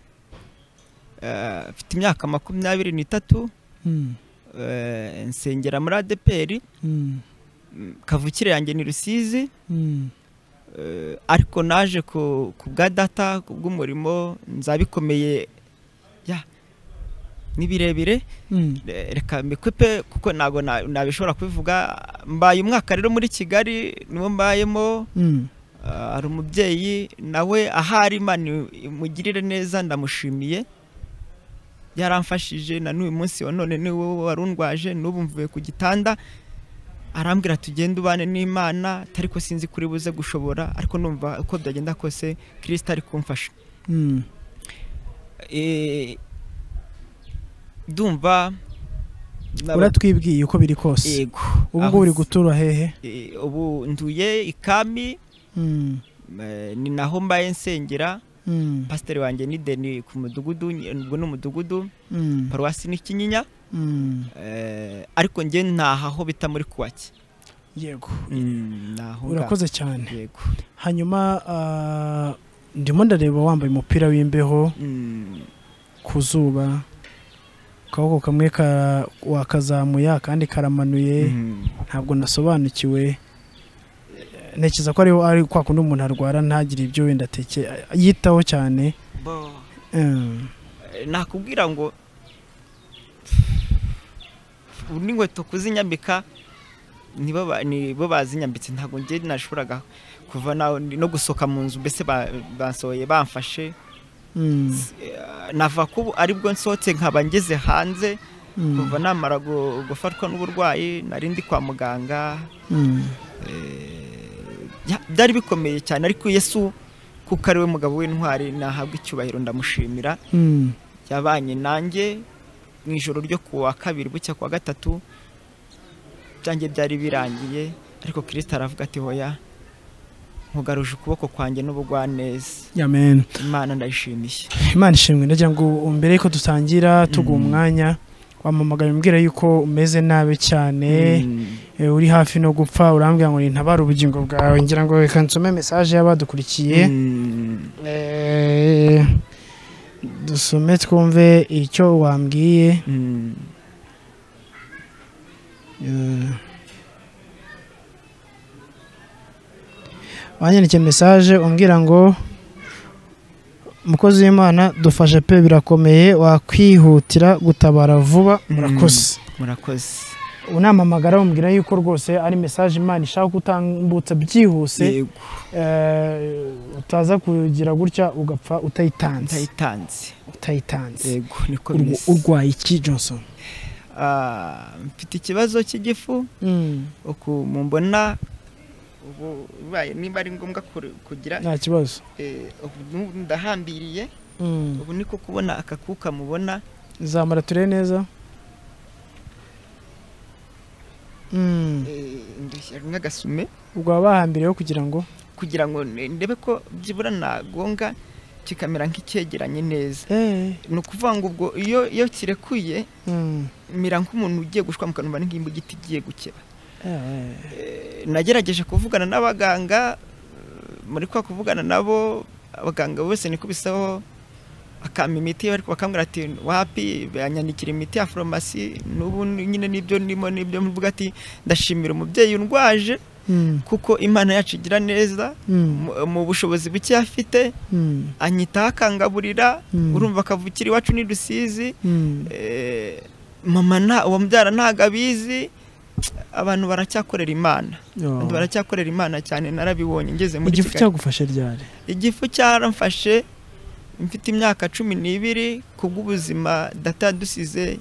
eh, afite imyaka makumyabiri n'itatu Mm. eh, nsengera muri adeperi Mm. kavukire yanjye ni rusizi Mm. Eh, ariko naje ku ku bwa data ku bw'umurimo nzabikomeye ya ni birebire Mm. Re- reka mikwepe kuko ntabwo na- nabishobora kubivuga mbaye umwaka rero muri kigali niwo mbayemo Mm. Ah, hari umubyeyi nawe ahari imana imugirire neza ndamushimiye yaramfashije na n'uyu munsi wa none ni wowe warundwaje n'ubu mvuye ku gitanda arambwira tugende ubane n'imana atari ko sinzi kuri buze gushobora ariko numva uko byagenda kose kirisita ari kumfasha Mm. Eh, ndumva naba- uratwibwiye uko biri kose Yego. ubu ngubu uri Aho- gutura hehe Eh, ubu nduye ikami Mm. eh, ni naho mbaye nsengera Mm. pasiteri wanjye ni deni ku mudugudu ni- ubwo ni umudugudu Mm. paruwasi ni kinyinya Mm. Eh, ariko njye ntaha aho bita muri kuwaki yego urakoze urakoze cyane yego hanyuma ah, ndimo ndareba wambaye umupira w'imbeho ku zuba akaboko kamwe ka- wakazamuye akandi karamanuye ntabwo nasobanukiwe ntekereza ko ariho ari kwa kundi umuntu arwara ntagire ibyo wenda ateke yitaho cyane Bo. Mm. Eh, nakubwira ngo ubu n'inkweto kuzinyambika nibo ba- nibo bazinyambitse ntabwo njye nashoboraga kuva naho ndi- no gusohoka mu nzu mbese ba- bansohoye bamfashe Mm. nava ko ubu aribwo nsohotse nkaba ngeze hanze Mm. kuva namara gu- gufatwa n'uburwayi nari ndi kwa muganga Mm. Ya- byari bikomeye cyane ariko yesu kuko ari we mugabo w'intwari nahabwa icyubahiro ndamushimira Mm. yabanye nanjye mu ijoro ryo ku wa kabiri bucya ku wa gatatu byanjye byari birangiye ariko kirisita aravuga ati hoya nkugaruje ukuboko kwanjye n'ubugwaneza amen imana ndayishimiye imana ishimwe ndagira ngo mbere yuko dutangira tuguha umwanya wamamagara umbwira yuko umeze nabi cyane eh, uri hafi no gupfa urambwira ngo nintabare ubugingo bwawe ngira ngo reka nsome message y'abadukurikiye Eh, dusome twumve icyo wambwiye Eh, wanyandikiye message umbwira ngo umukozi w'imana dufashe pe birakomeye wakwihutira gutabara vuba murakoze murakoze unamamagara bamubwira yuko rwose ari mesaje imana ishaka ko utambutsa byihuse eh, utaza kugira gutya ugapfa utayitanze utayitanze utayitanze yego niko Urwa- bimeze urwaye iki johnson Ah, mfite ikibazo cy'igifu uku mumbona ubu bibaye niba ari ngombwa kuri- kugira nta kibazo eh, ubu n'ubu ndahambiriye Mm. ubu niko kubona akakuka mubona zamara turebe neza Mm. eh, ndushya nk'agasume ubwo bahambiriyeho kugira ngo kugira ngo ne- ndebe ko byibura nagonga kikamera nk'icyegeranye neza ni ukuvuga ngo ubwo iyo iyo kirekuye Mm. mera nk'umuntu ugiye gushwamuka numva ni nk'imbuga igiti igiye gukeba Eh, nagerageje kuvugana n'abaganga eh, muri kwa kuvugana nabo abaganga bose niko bisaho akampa imiti ariko bakambwira ati wapi banyandikira imiti ya farumasi n'ubu nyine n'ibyo ndimo n'ibyo mvuga ati ndashimira umubyeyi undwaje Mm. kuko imana yacu igira neza Mm. mu- mu bushobozi buke afite Mm. anyitaho akangaburira Mm. urumva akavukira iwacu n'idusizi Mm. Eh, mama nta uwo mubyara ntago abizi abantu baracyakorera imana Oh. Abantu baracyakorera imana cyane narabibonye ngeze muri igifu Kigali. cyagufashe ryari igifu cyaramfashe mfite imyaka cumi n'ibiri kubw'ubuzima data yadusize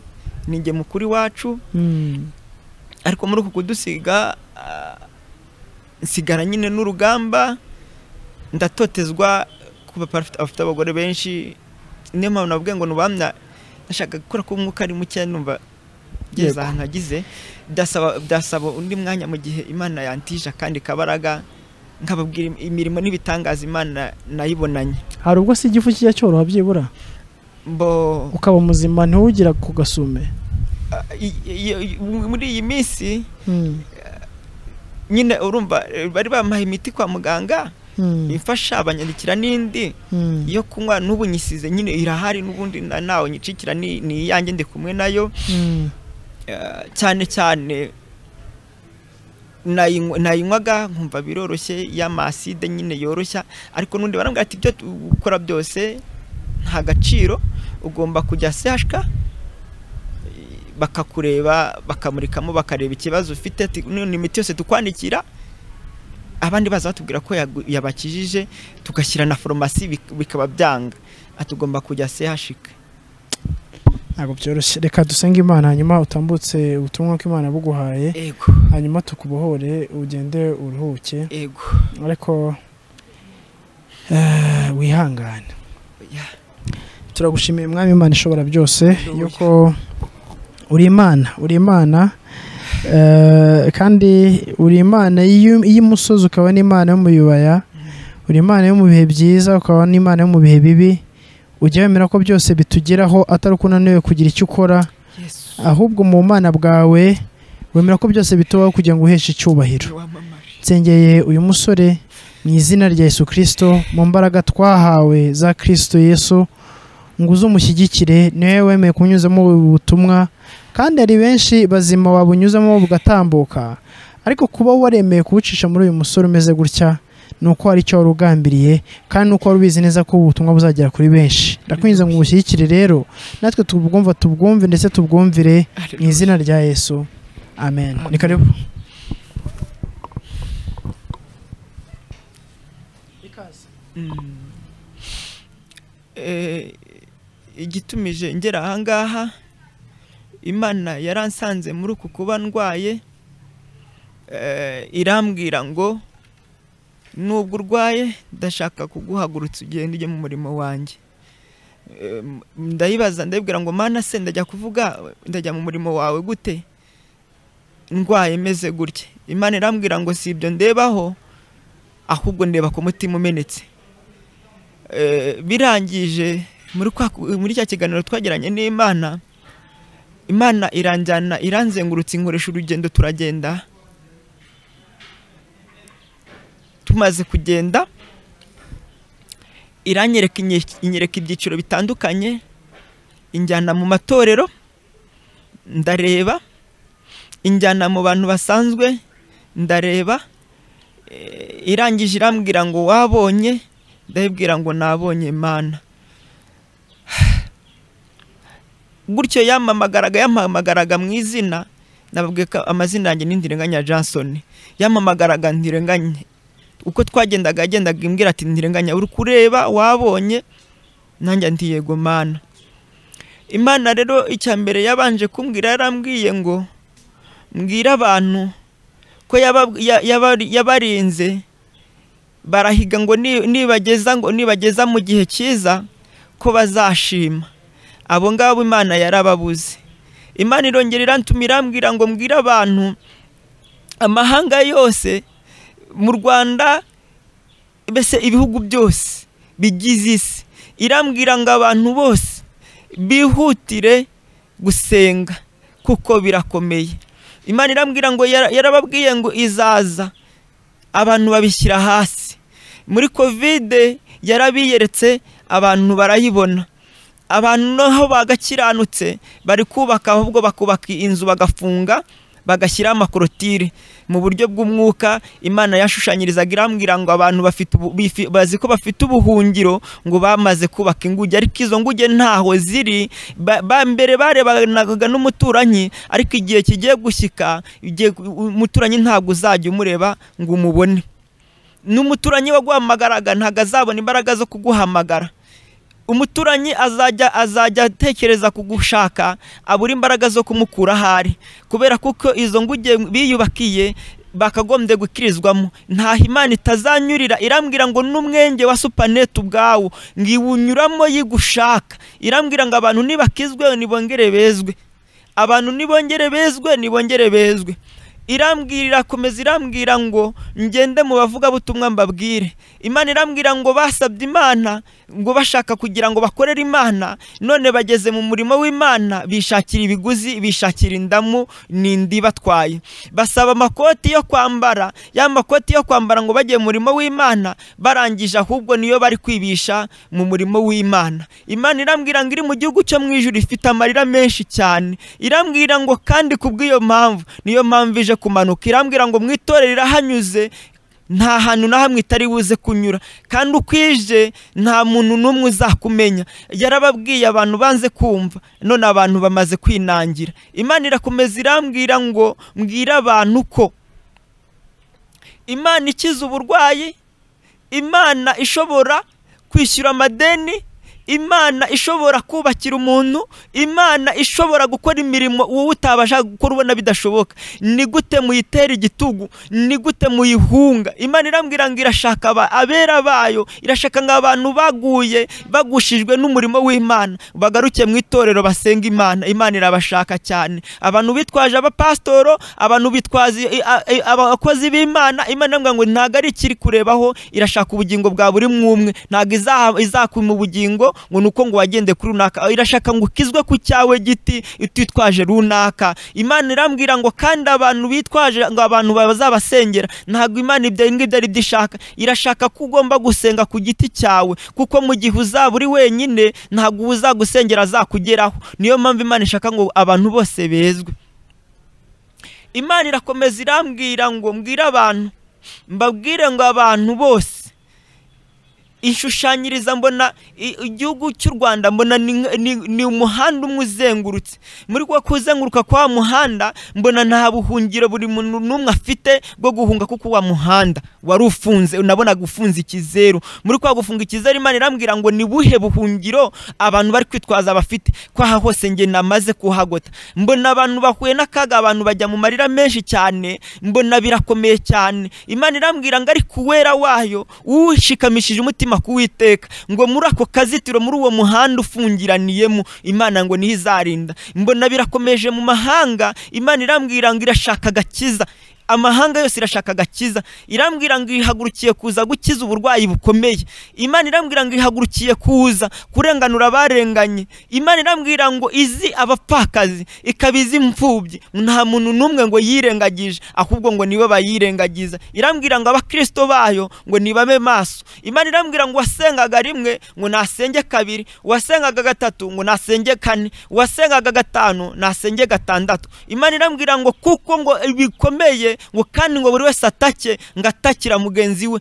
ni njye mukuru iwacu Mm. ariko muri uku kudusiga ah, nsigara nyine n'urugamba ndatotezwa kuba parafite afite abagore benshi niyo mpamvu navuga ngo nubamya nashaka gukora ko umwuka ari muke numva Yego. ngeze ahantu nagize byasaba byasaba undi mwanya mu gihe imana yantije akandi kabaraga nkababwira imirimo n'ibitangaza imana nayibonanye hari ubwo se igifu kijya cyoroha byibura mbo ukaba muzima ntuwugira ku gasume i- i- i- muri iyi minsi Mm. nyine urumva eh, bari bampaye imiti kwa muganga Mm. imfasha banyandikira n'indi Mm. yo kunywa n'ubu nyisize nyine irahari n'ubundi na- nawe nyicikira ni ni iyanjye ndi kumwe nayo Mm. Eh, cyane cyane nayinywa- nayinywaga nkumva biroroshye y'amaside nyine yoroshya ariko n'undi barambwira ati ibyo tu- ukora byose nta gaciro ugomba kujya sehashika bakakureba bakamurikamo bakareba ikibazo ufite ati "Nino imiti yose tukwandikira abandi baza batubwira ko yagu- yabakijije tugashyira na farumasi bik- bikaba byanga ati ugomba kujya sehashika ntabwo byoroshye reka dusenge imana hanyuma utambutse ubutumwa bw'imana buguhaye hanyuma tukubohore ugende uruhuke ariko eh, wihangane turagushimiye mwami imana ishobora byose yuko uri imana uri imana eh, kandi uri imana y'u- y'umusozi ukaba n'imana yo mu bibaya uri imana yo mu bihe byiza ukaba n'imana yo mu bihe bibi ujya wemera ko byose bitugeraho atari uko unaniwe kugira icyo ukora ahubwo mu mana bwawe wemera ko byose bitubaho kugira ngo uheshe icyubahiro nsengeye uyu musore mu izina rya yesu kirisito mu mbaraga twahawe za kirisito yesu ngo uze umushyigikire niwe wemeye kunyuzamo ubu butumwa kandi hari benshi bazima wabunyuzamo bugatambuka ariko kuba waremeye kuwucisha muri uyu musore umeze gutya ni uko hari icyo wari ugambiriye kandi ni uko wari ubizi neza ko ubu butumwa buzagera kuri benshi ndakwinjiza ngo ubushyigikire rero natwe tubwumva tubwumve ndetse tubwumvire mu izina rya yesu amen ni karibu Eh, igitumije ngera ahangaha imana yaransanze muri uku kuba ndwaye eh, irambwira ngo nubwo urwaye ndashaka kuguhagurutsa ugenda ujye mu murimo wanjye Eh, m- ndayibaza ndayibwira ngo mana se ndajya kuvuga ndajya mu murimo wawe gute ndwaye meze gutya imana irambwira ngo si ibyo ndebaho ahubwo ndeba ku mutima umenetse Eh, birangije muri kwa- muri cya kiganiro twagiranye n'imana imana iranjyana iranzengurutse inkoresha urugendo turagenda tumaze kugenda iranyereka inye- inyereka ibyiciro bitandukanye injyana mu matorero ndareba injyana mu bantu basanzwe ndareba Eh, irangije irambwira ngo wabonye ndabibwira ngo nabonye mana gutyo yamamagaraga yamamagaraga mu izina nababwiye ko amazina yanjye ni ndirenganya Johnson yamamagaraga ndirenganye uko twagendaga yagendaga imbwira ati ndirenganya uri kureba wabonye nanjye nti yego mana imana rero icya mbere yabanje kumbwira yarambwiye ngo mbwira abantu ko yaba- ya- yabari- yabarinze barahiga ngo ni- nibageza ngo nibageza mu gihe cyiza ko bazashima abo ngabo imana yarababuze imana irongera irantumira irambwira ngo mbwire abantu amahanga yose mu rwanda mbese ibihugu byose bigize isi irambwira ngo abantu bose bihutire gusenga kuko birakomeye imana irambwira ngo yara- yarababwiye ngo izaza abantu babishyira hasi muri kovide yarabiyeretse abantu barayibona abantu naho bagakiranutse bari kubaka ahubwo bakubaka inzu bagafunga bagashyiraho amakorotire mu buryo bw'umwuka imana yashushanyirizaga irambwira ngo abantu bafite ubu- bifi- bazi ko bafite ubuhungiro ngo bamaze kubaka inguge ariko izo nguge ntaho ziri ba ba- mbere barebanaga n'umuturanyi ariko igihe kigiye gushyika igihe- umuturanyi ntabwo uzajya umureba ngo umubone n'umuturanyi waguhamagaraga ntabwo azabona imbaraga zo kuguhamagara umuturanyi azajya azajya atekereza kugushaka abura imbaraga zo kumukura aho ari kubera kuko izo nguge biyubakiye bakagombye gukirizwamo ntaho imana itazanyurira irambwira ngo n'umwenge wa supanete ubwawo ngo iwunyuramo yigushaka irambwira ngo abantu nibakizwe nibongere bezwe abantu nibongere bezwe nibongere bezwe irambwira irakomeza irambwira ngo ngende mu bavugabutumwa mbabwire imana irambwira ngo basabye imana ngo bashaka kugira ngo bakorere imana none bageze mu murimo w'imana bishakira ibiguzi bishakira indamu n'indi batwaye basaba amakoti yo kwambara ya makoti yo kwambara ngo bajye mu murimo w'imana barangije ahubwo niyo bari kwibisha mu murimo w'imana imana irambwira ngo iri mu gihugu cyo mu ijuru ifite amarira menshi cyane irambwira ngo kandi kubw'iyo mpamvu niyo mpamvu ije kumanuka irambwira ngo mu itorero irahanyuze nta hantu na hamwe itari buze kunyura kandi uko ije nta muntu n'umwe uzakumenya yarababwiye abantu banze kumva none abantu bamaze kwinangira imana irakomeza irambwira ngo mbwire abantu ko imana ikiza uburwayi imana ishobora kwishyura amadeni imana ishobora kubakira umuntu imana ishobora gukora imirimo wowe utabasha gukora ubona bidashoboka ni gute muyitera igitugu ni gute muyihunga imana irambwira ngo irashaka aba- abera bayo irashaka ngo abantu baguye bagushijwe n'umurimo w'imana bagaruke mu itorero basenga imana imana irabashaka cyane abantu bitwaje abapasitoro abantu bitwaza i- a- i- abakozi b'imana imana irambwira ngo ntabwo ari ikiri kurebaho irashaka ubugingo bwa buri mwumwe ntabwo izaha- izakuma ubugingo ngo ni uko ngo wagende kuri runaka aho irashaka ngo ukizwe ku cyawe giti utitwaje runaka imana irambwira ngo kandi abantu bitwaje ngo abantu bazabasengera ntabwo imana ibyo ngibyo ari byo ishaka irashaka ko ugomba gusenga ku giti cyawe kuko mu gihe uzaba uri wenyine ntabwo uwo uzagusengera azakugeraho niyo mpamvu imana ishaka ngo abantu bose bezwe imana irakomeza irambwira ngo mbwire abantu mbabwire ngo abantu bose ishushanyiriza mbona i- igihugu cy'u rwanda mbona ni nk- ni- ni umuhanda umwe uzengurutse muri kwa kuzenguruka kwa muhanda mbona nta buhungiro buri muntu n'umwe afite bwo guhunga kuko wa muhanda wari ufunze nabonaga ufunze ikizeru muri kwa gufunga ikizeru imana irambwira ngo ni buhe buhungiro abantu bari kwitwaza bafite kwaha hose njye namaze kuhagota mbona abantu bahuye n'akaga abantu bajya mu marira menshi cyane mbona birakomeye cyane imana irambwira ngo ariko uwera wayo ushikamishije umutima kuwiteka ngo muri ako kazitiro muri uwo muhanda ufungiraniyemo imana ngo niho izarinda mbona birakomeje mu mahanga imana irambwira ngo irashaka agakiza amahanga yose irashaka agakiza irambwira ngo ihagurukiye kuza gukiza uburwayi bukomeye imana irambwira ngo ihagurukiye kuza kurenganura abarenganye imana irambwira ngo izi abapfakazi ikaba izi imfubyi nta muntu n'umwe ngo yirengagije ahubwo ngo niwe bayirengagiza irambwira ngo abakirisito bayo ngo nibabe maso imana irambwira ngo uwasengaga rimwe ngo nasenge kabiri uwasengaga gatatu ngo nasenge kane uwasengaga gatanu nasenge gatandatu imana irambwira ngo kuko ngo bikomeye ngo kandi ngo buri wese atake ngo atakira mugenzi we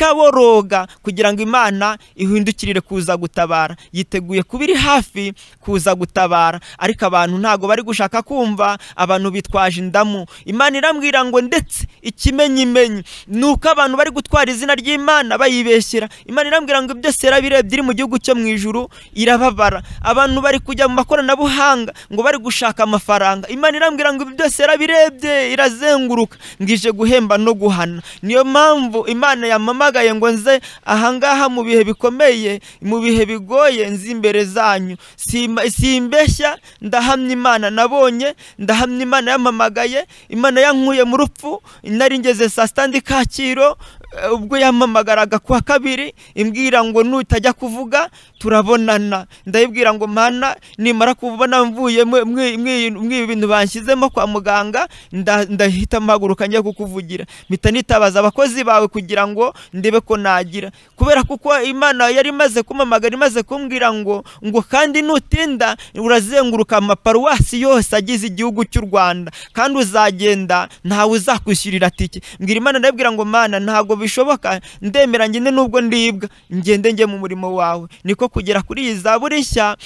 atakaboroga kugira ngo imana ihindukirire kuza gutabara yiteguye kuba iri hafi kuza gutabara ariko abantu ntabwo bari gushaka kumva abantu bitwaje indamu imana irambwira ngo ndetse ikimenyimenyi ni uko abantu bari gutwara izina ry'imana bayibeshyera imana irambwira ngo byose yarabirebye iri mu gihugu cyo mu ijuru irababara abantu bari kujya mu makoranabuhanga ngo bari gushaka amafaranga imana irambwira ngo ibi byose yarabirebye irazenguruka ngo ije guhemba no guhana niyo mpamvu imana yamamagaye ngo nze ahangaha mu bihe bikomeye mu bihe bigoye nzi imbere zanyu Simba- simbeshya ndahamya imana nabonye ndahamya imana yamamagaye imana yankuye mu rupfu nari ngeze saa sita ndi kacyiru eh, ubwo yamamagaraga ku wa kabiri imbwira ngo nutajya kuvuga turabonana ndayibwira ngo mana nimara kubona mvuye mwe- mwe- mwe- mwe bintu banshyizemo kwa muganga nda- ndahita mpaguruka njya kukuvugira mpita nitabaza abakozi bawe kugira ngo ndebe ko nagira kubera kuko imana yari imaze kumamagara imaze kumbwira ngo ngo kandi nutinda urazenguruka amaparuwasi yose agize igihugu cy'u rwanda kandi uzagenda ntawe uzakwishyurira tike mbwira imana ndabwira ngo mana ntabwo bishoboka ndemera ngende nubwo ndibwa ngende njye mu murimo wawe niko kugera kuri iyi zaburi nshya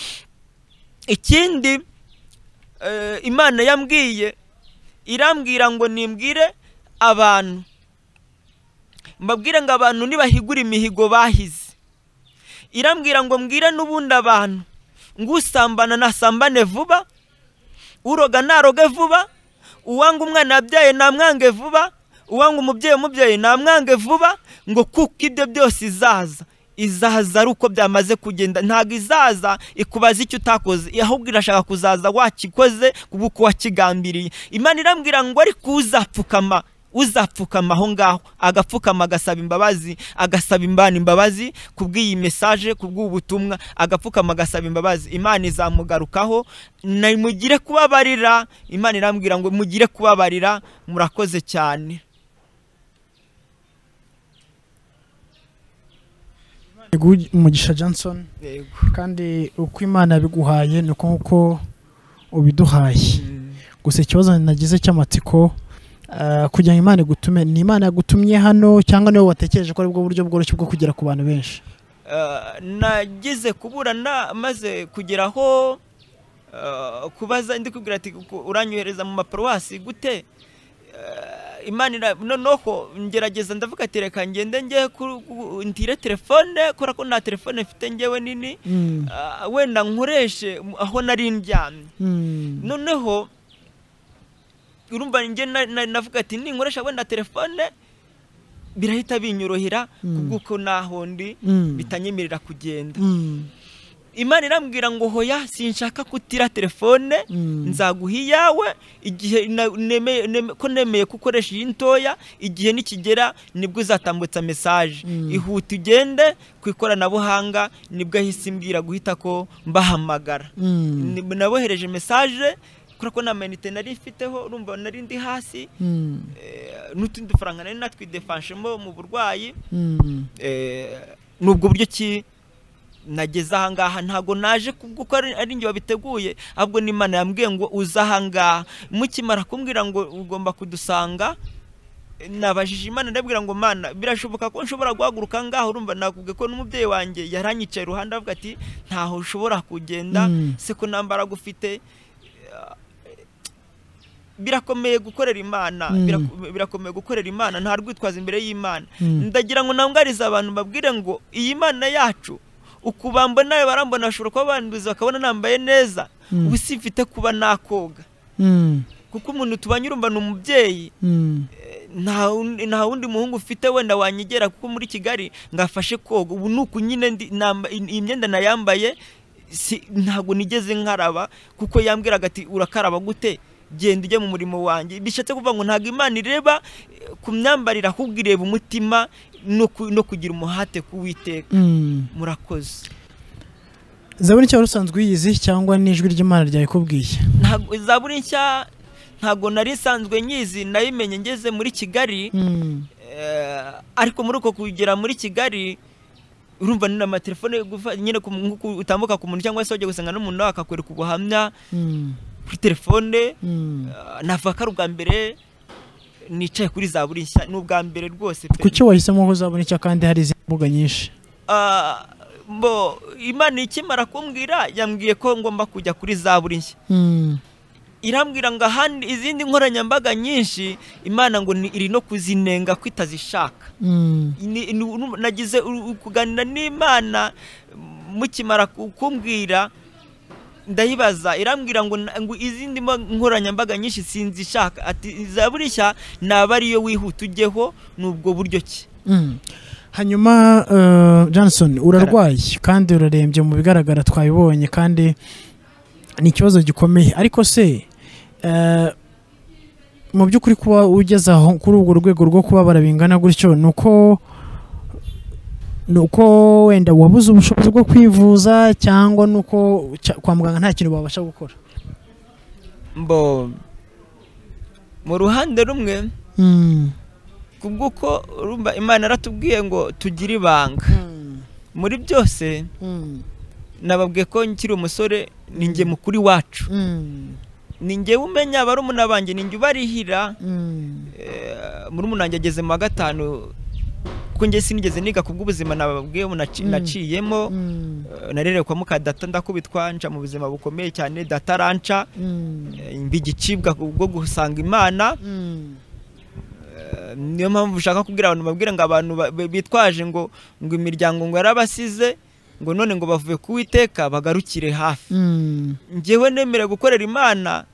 ikindi eh, imana yambwiye irambwira ngo nimbwire abantu mbabwire ngo abantu nibahigura imihigo bahize irambwira ngo mbwire n'ubundi abantu ngo usambana nasambane vuba uroga naroge vuba uwanga umwana yabyaye namwange vuba uwanga umubyeyi umubyeyi namwange vuba ngo kuko ibyo byose izaza izaza ari uko byamaze kugenda ntabwo izaza ikubaza icyo utakoze ahubwo irashaka kuzaza wakikoze kuko wakigambiriye imana irambwira ngo ariko uzapfukama uzapfukama aho ngaho agapfukama agasaba imbabazi agasaba imana imbabazi kubw'iyi mesaje kubw'ubutumwa agapfukama agasaba imbabazi imana izamugarukaho na- mugire kubabarira imana irambwira ngo mugire kubabarira murakoze cyane Yego, umugisha johnson kandi uko imana yabiguhaye ni uko nk'uko ubiduhaye gusa ikibazo nagize cy'amatsiko ah, kugira ngo imana igutume ni imana yagutumye hano cyangwa niwe watekereje ko aribwo buryo bworoshye bwo kugera ku bantu benshi Eh, nagize kuburana maze kugeraho eh, kubaza ndi kubwira ati "Ku- uranyohereza mu maparuwasi gute Eh, imana ira- noneho ngerageza ndavuga ati reka ngende njye ku- ku- ntire telefone kubera ko nta telefone mfite njyewe nini Mm. Ah, wenda nkoreshe mu- aho nari ndyamye Mm. noneho urumva njye na- na- navuga ati ninkoresha wenda telefone birahita binyorohera Mm. kubw'uko naho ndi Mm. bitanyemerera kugenda Mm. imana irambwira ngo hoya sinshaka kutira telefone nzaguha iyawe igihe na- neme- neme- ko nemeye ko ukoresha iyi ntoya igihe nikigera nibwo uzatambutsa mesaje ihuta ugende ku ikoranabuhanga nibwo ahise imbwira guhita ko mbahamagara Mm. Ni- nabohereje mesaje kubera ko nta mayinite nari mfiteho urumva nari ndi hasi Mm. eh, n'utundi dufaranga nari natwidefanshemo mu burwayi Mm. Eh, nubwo buryo ki nageze ahangaha ntabwo naje kubwo ko ari ari njye wabiteguye ahubwo n'imana yambwiye ngo uze ahangaha mukimara kumbwira ngo ugomba kudusanga eh, nabajije imana ndabwira ngo mana birashoboka ko nshobora guhaguruka ngaho urumva nakubwiye ko n'umubyeyi wanjye yaranyicaye iruhande avuga ati ntaho ushobora kugenda Mm. se ko nta mbaraga ufite birakomeye gukorera imana Mm. birako- birakomeye gukorera imana nta rwitwaza imbere y'imana Mm. ndagira ngo nangarize abantu mbabwire ngo iyi mana yacu uku bambona barambona bashobora kuba banduza bakabona nambaye neza Mm. ubu si mfite kuba nakoga Mm. kuko umuntu tubanye urumva ni umubyeyi Mm. nta wundi- nta wundi muhungu ufite wenda wanyegera kuko muri kigali ngafashe koga ubu nuku nyine ndi- namba- iyi iyi myenda nayambaye si- ntabwo nigeze nkaraba kuko yambwiraga ati urakaraba gute genda ujye mu murimo wanjye bishatse kuvuga ngo ntabwo imana ireba eh, ku myambarire ahubwo ireba umutima no ku- no kugira umuhate kuwiteka Mm. murakoze zaburi cyangwa usanzwe uyizi cyangwa n'ijwi ry'imana ryayikubwiye ntabwo zaburi nshya ntabwo nari nsanzwe nyizi nayimenye ngeze muri kigali Mm. Eh, ariko muri uko kugera muri kigali urumva ni amatelefone gufa- nyine ku- nk'uko utambuka ku muntu cyangwa se wajya gusanga n'umuntu nawe akakwereka ubuhamya Mm. kuri telefone Mm. eh, navuga ko ari ubwa mbere nicaye kuri za buri nshya ni ubwa mbere rwose pe. kuki wahisemo ko uzabona icyo kandi hari izindi mbuga nyinshi Ah, mbo imana ikimara kumbwira yambwiye ko ngomba kujya kuri za buri nshya Mm. irambwira ngo ahandi izindi nkoranyambaga nyinshi imana ngo ni- iri no kuzinenga ko itazishaka Mm. Ni- ni- nu- nagize u- u- kuganira n'imana mukimara ku- kumbwira ndayibaza irambwira ngo na- ngo izindi mba- nkoranyambaga nyinshi sinzishaka ati za burishya naba ariyo wihuta ujyeho ni ubwo buryo ki Mm. hanyuma eh, Johnson urarwaye kandi urarembye mu bigaragara twabibonye kandi ni ikibazo gikomeye ariko se eh, mu by'ukuri kuba ugeze aho kuri urwo rwego rwo kubabara bingana gutyo ni uko ni uko wenda wabuze ubushobozi bwo kwivuza cyangwa ni uko cya- kwa muganga nta kintu babasha gukora mbo mu ruhande rumwe Mm. kubw'uko urumva imana yaratubwiye ngo tugire ibanga muri byose Mm. nababwiye ko nkiri umusore ni njye mukuru iwacu ni njyewe umenya barumuna banjye ni njye ubarihira Mm. Eh, murumuna wanjye ageze mu wa gatanu kuko njye sinigeze niga ku bw'ubuzima nababwiye ubu naci- Mm. naciyemo Mm. Eh, narerewe kwa muka data ndakubitwa nca mu buzima bukomeye cyane data aranca Mm. eh, mba igicibwa ku bwo gusanga imana Mm. Eh, niyo mpamvu ushaka kubwira abantu babwira ngo abantu ba- ba- bitwaje ngo ngo imiryango ngo yarabasize ngo none ngo bavuye kuwiteka bagarukire hafi Mm. njyewe nemera gukorera imana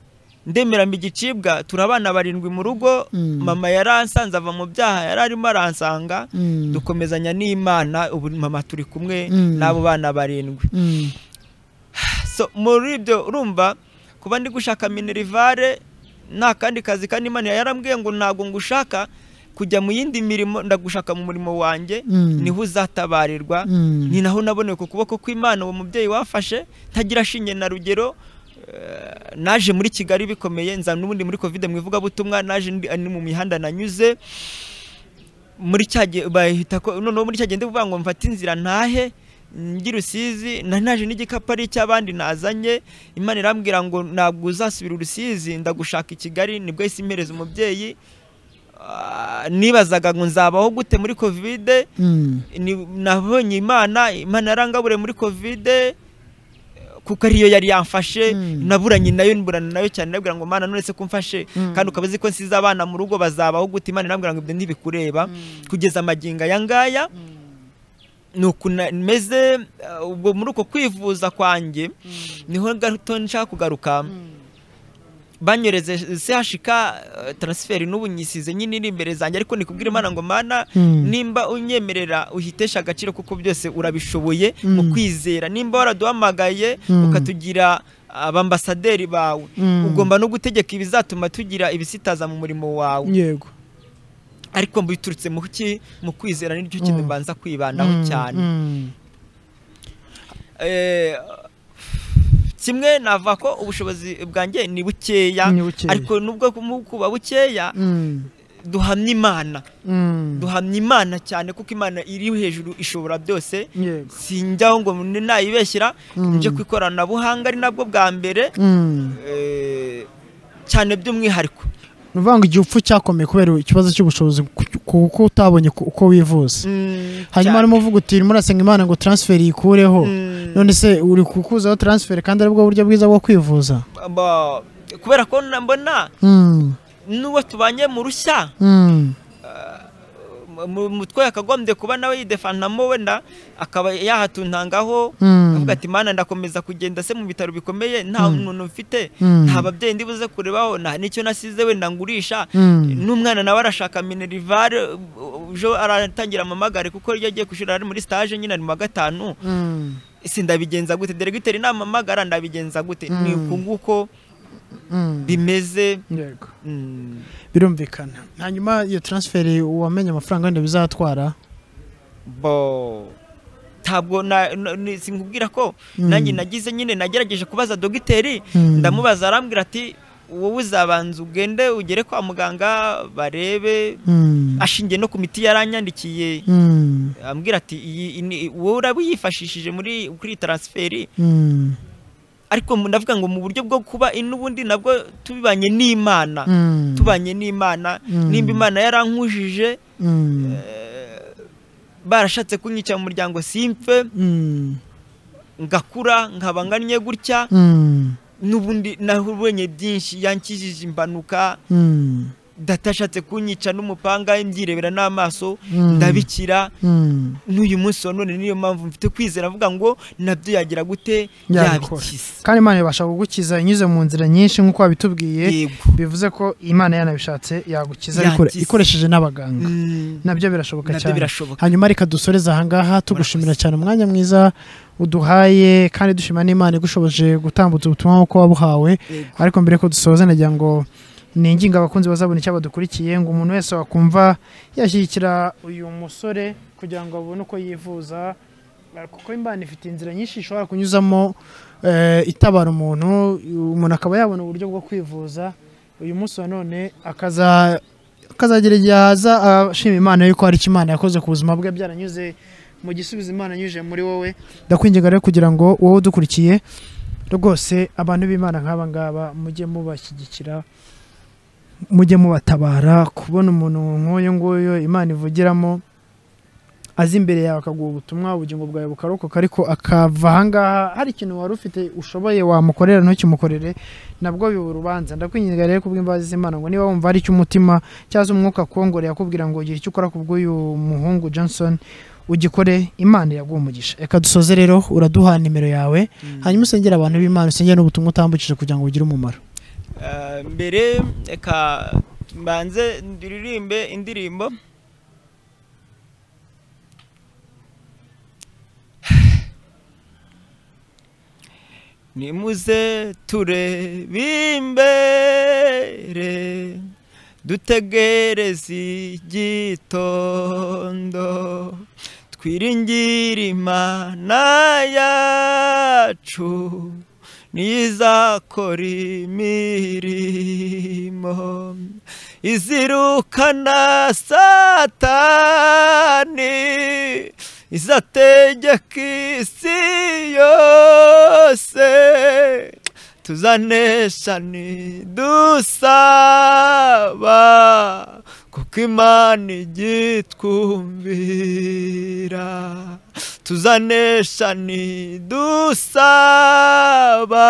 ndemera mba igicibwa turi abana barindwi mu rugo Mm. mama yaransanze ava mu byaha yari arimo aransanga Mm. dukomezanya n'imana ubu mama turi kumwe Mm. n'abo bana barindwi Mm. so muri ibyo urumva kuba ndi gushaka minerivare nta kandi kazi kandi imana yarambwiye ngo ntabwo ngushaka kujya mu yindi mirimo ndagushaka mu murimo wanjye Mm. niho uzatabarirwa Mm. ni naho naboneye ku kuboko kw'imana uwo mubyeyi wafashe ntagira shinge na rugero eh, naje muri kigali bikomeye nza n'ubundi muri covid mu ivugabutumwa naje ndi- ni mu mihanda nanyuze muri cya gihe bahita ko noneho muri cya gihe ndi kuvuga ngo mfate inzira ntahe njye rusizi na naje n'igikapu ari icy'abandi nazanye imana irambwira ngo ntabwo uzasubira urusizi ndagushaka i kigali nibwo isi impereza umubyeyi Ah, nibazaga ngo nzabaho gute muri kovide Mm. ni- nabonye imana imana yarangabure muri kovide kuko ariyo yari yamfashe naburanye nayo mburana nayo cyane nabwira ngo mana none se kumfashe Mm. kandi ukaba uzi ko nsize abana mu rugo bazabaho gute imana irambwira ngo ibyo ntibikureba kugeza amagingo aya ngaya ni uku na- meze uh, ubwo muri uko kwivuza kwanjye niho gato nshaka kugaruka banyoreze CHK eh, transfer n'ubu nyisize nyine iri imbere zanjye ariko nikubwira imana ngo mana Mm. nimba unyemerera uhitesha agaciro kuko byose urabishoboye Mm. mu kwizera nimba waraduhamagaye Mm. ukatugira abambasaderi bawe Mm. ugomba no gutegeka ibizatuma tugira ibisitaza mu murimo wawe yego ariko biturutse mu ki mu kwizera n'iryo kintu Mm. mbanza Mm. kwibandaho cyane Mm. Eh, kimwe navuga ko ubushobozi bwanjye ni bukeya Ni bukeya. ariko nubwo mu- kuba bukeya Mm. duhamya imana Mm. duhamya imana cyane kuko imana iri hejuru ishobora byose Yego. sinjyaho ngo ni- nayibeshyira Mm. nje ku ikoranabuhanga ari nabwo bwa mbere Mm. eh, cyane by'umwihariko ni ukuvuga ngo igihe upfa cyakomeye kubera ikibazo cy'ubushobozi ku- kuko utabonye ku- uko wivuza hanyuma arimo uvuga uti urimo urasenga imana ngo transferi yikureho none se uri kukuzaho transferi kandi aribwo buryo bwiza bwo kwivuza Ba- kubera ko na- mbona Mm. n'uwo tubanye mu rushya Mm. mutwe yakagombye kuba nawe yidefanamo wenda akaba yahatuntangaho Mm. avuga ati mana ndakomeza kugenda se mu bitaro bikomeye nta Mm. muntu mfite Mm. nta babyeyi ndi buze kurebaho nta n'icyo nasize wenda ngurisha Mm. n'umwana nawe arashaka minerivare ejo aratangira amamagare kuko iyo agiye kushira ari muri stage nyine ari mu wa gatanu Mm. ese ndabigenza gute deregiteri namamagara ndabigenza gute ni Mm. uku nguko bimeze birumvikana hanyuma iyo taransiferi wamenye amafaranga wenda bizatwara bo ntabwo na- na- ni- sinkubwira ko Mm. nanjye nagize nyine nagerageje kubaza dogiteri Mm. ndamubaza arambwira ati wowe uzabanza ugende ugere kwa muganga barebe Mm. ashingiye no ku miti yaranyandikiye Mm. ambwira ati iyi- iyi ni- wowe urabiyifashishije muri kuri iyi taransiferi Mm. ariko mu- ndavuga ngo mu buryo bwo kuba i- n'ubundi nabwo tubibanye n'imana Mm. tubanye n'imana Mm. nimba imana yarankujije Mm. barashatse kunyica mu muryango simpfe ngakura nkaba ngannye gutya Mm. n'ubundi nabonye byinshi yankijije impanuka Mm. datashatse kunyica n'umupanga mbyirebera n'amaso Mm. ndabikira Mm. n'uyu munsi wa none niyo mpamvu mfite kwizera avuga ngo nabyo yagira gute Yabikora. yabikize kandi imana ibasha kugukiza inyuze mu nzira nyinshi nk'uko wabitubwiye bivuze ko imana yanabishatse yagukiza Yagize. ikoresheje n'abaganga nabyo birashoboka Nabyo cyane birashoboka. hanyuma reka dusoreze ahangaha tugushimira cyane umwanya mwiza uduhaye kandi dushima n'imana igushoboje gutambutsa ubutumwa nk'uko wabuhawe ariko mbere ko dusoza nagira ngo ninginga abakunzi bazabona icyo badukurikiye ngo umuntu wese wakumva yashyigikira uyu musore kugira ngo abone uko yivuza kuko imana ifite inzira nyinshi ishobora kunyuzamo eh, itabara umuntu umuntu akaba yabona uburyo bwo kwivuza uyu munsi wa none akaza akazagira igihe aza ashima imana yuko hari icyo imana yakoze ku buzima bwe byaranyuze mu gisubizo imana yanyujije muri wowe ndakwinginga rero kugira ngo wowe udukurikiye rwose abantu b'imana nk'aba ngaba mujye mubashyigikira mujye mubatabara kubona umuntu nk'uyu nguyu imana ivugiramo azi imbere yawe akaguha ubutumwa ubugingo bwawe bukarokoka ariko akava ahangaha hari ikintu wari ufite ushoboye wamukorera ntukimukorere nabwo biba urubanza ndakwinginga rero kubw'imbabazi z'imana ngo niba wumva hari icyo umutima cyangwa umwuka akongoreye akubwira ngo gira icyo ukora kubw'uyu muhungu johnson ugikore imana yaguha umugisha reka dusoze rero uraduha nimero yawe hanyuma usengera abantu b'imana usengere n'ubutumwa utambukije kugira ngo bugire umumaro Eh, mbere reka mbanze ndiririmbe indirimbo nimuze turebe imbere dutegereze igitondo twiringire imana yacu nizakora imirimo izirukana satani izategeka isi yose tuzanesha nidusaba kuko imana igitwumvira tuzanesha nidusaba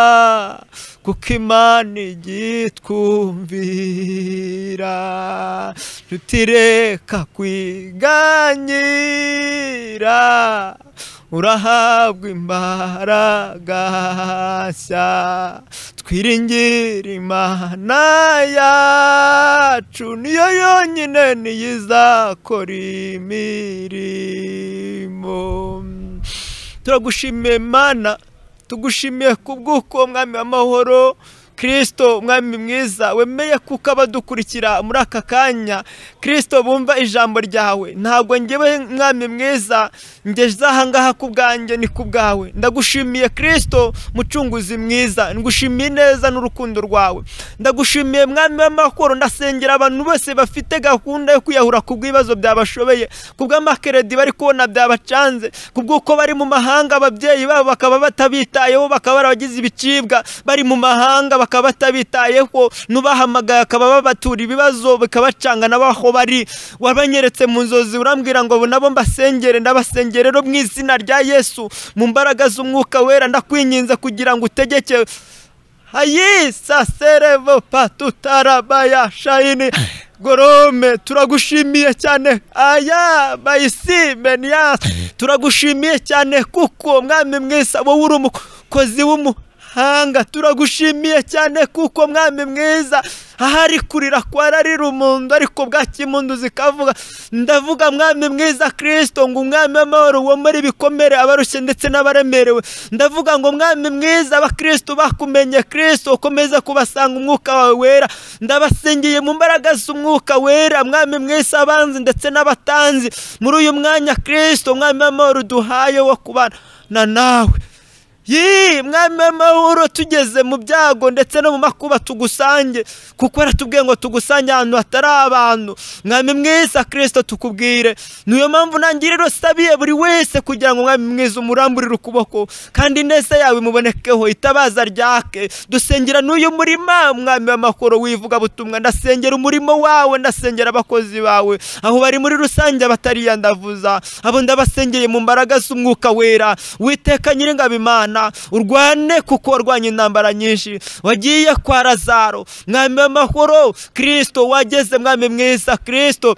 kuko imana igitwumvira tutireka kwiganyira urahabwa imbaraga nshya twiringire imana yacu niyo yonyine niyo izakora imirimo turagushimiye mana tugushimiye ku bw'uko mwami w'amahoro kirisito umwami mwiza wemeye kuko abadukurikira muri aka kanya kirisito bumva ijambo ryawe ntabwo ngewe mwami mwiza ngeze ahangaha ku bwanjye ni ku bwawe ndagushimiye kirisito mucunguzi mwiza ngushimiye neza n'urukundo rwawe ndagushimiye mwami w'amahoro ndasengera abantu bose bafite gahunda yo kwiyahura ku bw'ibibazo byabashobeye ku bw'amakeredi bari kubona byabacanze ku bw'uko bari mu mahanga ababyeyi babo bakaba batabitayeho bakaba barabagize ibicibwa bari mu mahanga bakaba batabitayeho n'ubahamagaye akaba babatura ibibazo bikabacanga n'abaho bari wabanyeretse mu nzozi urambwira ngo nabo mbasengere ndabasengere rero mu izina rya yesu mu mbaraga z'umwuka wera ndakwinginze kugira ngo utegeke hayisa serevo patutarabaya shayini gorome turagushimiye cyane aya bayisi meniyasi turagushimiye cyane kuko mwami mwiza wowe uri umukozi w'umu mahanga turagushimiye cyane kuko mwami mwiza ahari kurira kwararira umuntu ariko bwaki impundu zikavuga ndavuga mwami mwiza kirisito ngo umwami w'amahoro wo muri bikomere abarushye ndetse n'abaremerewe ndavuga ngo mwami mwiza abakirisitu bakumenye kirisito ukomeze kubasanga umwuka wawe wera ndabasingiye mu mbaraga z'umwuka wera mwami mwiza abanzi ndetse n'abatanzi muri uyu mwanya kirisito mwami w'amahoro duhaye wo kubana nawe Yee, mwami w'amahoro tugeze mu byago ndetse no mu makuba tugusange kuko aratubwiye ngo tugusange ahantu hatari abantu mwami mwiza kirisito tukubwire niyo mpamvu nangira rusabiye buri wese kugira ngo mwami mwiza umuramburire ukuboko kandi neza yawe mubonekeho itabaza ryake dusengera n'uyu murima mwami w'amakoro wivuga butumwa ndasengera umurimo wawe ndasengera abakozi bawe aho bari muri rusange abatariya ndavuza abo ndabasengeye mu mbaraga z'umwuka wera witeka nyiringabo imana Imana urwane kuko warwanye intambara nyinshi wagiye kwa Lazaro mwami w'amahoro Kristo wageze mwami mwiza Kristo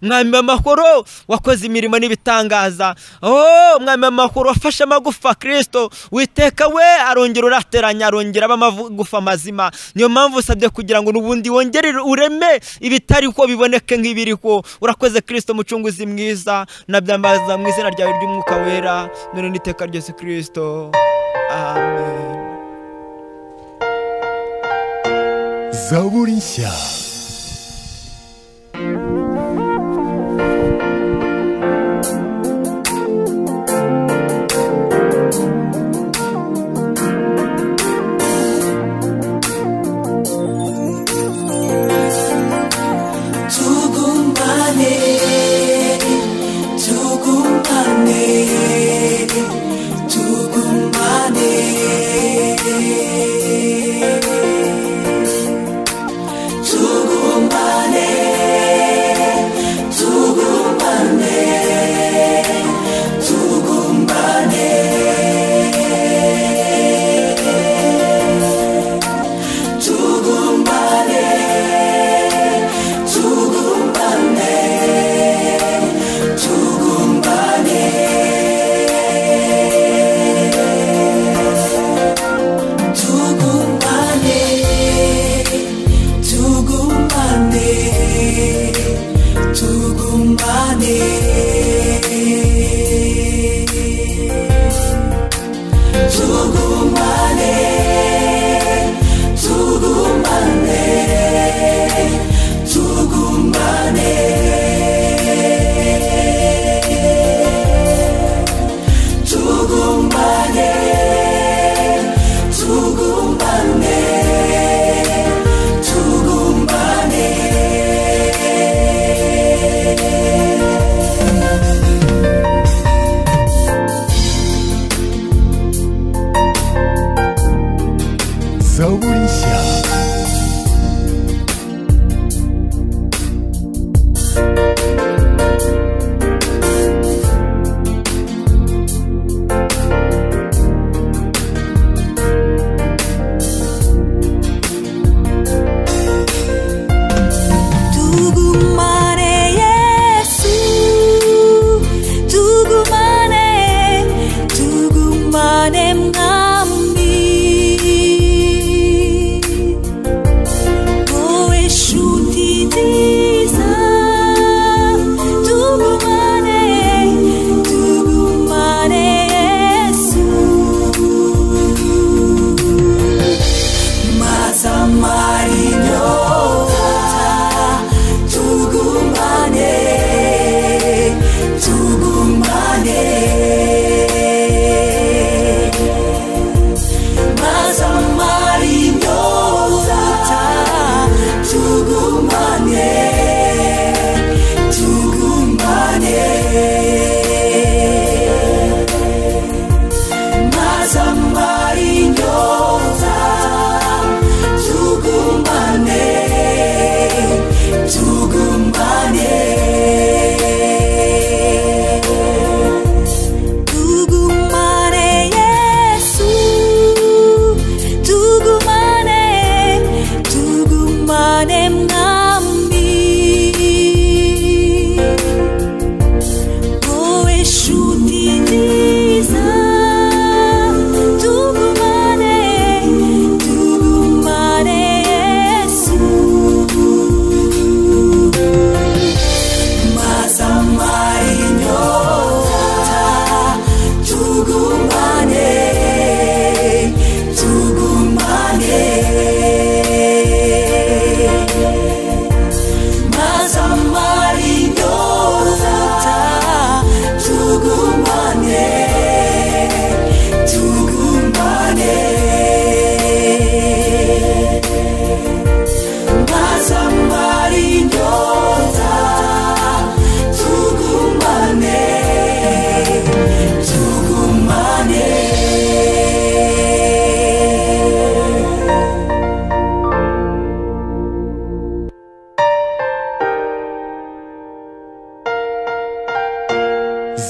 mwami w'amahoro wakoze imirimo n'ibitangaza oh mwami w'amahoro wafashe amagufa kirisito witeka we arongera urateranya arongera aba amagufa mazima niyo mpamvu usabye kugira ngo n'ubundi wongere ureme ibitari ko biboneke nk'ibiri ko urakoze kirisito mucunguzi mwiza nabyambaza mu izina ryawe ry'umwuka wera none n'iteka ryose kirisito amen zaburi nshya tugumbane tugumbane tugumbane tugumbane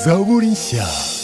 Maurishya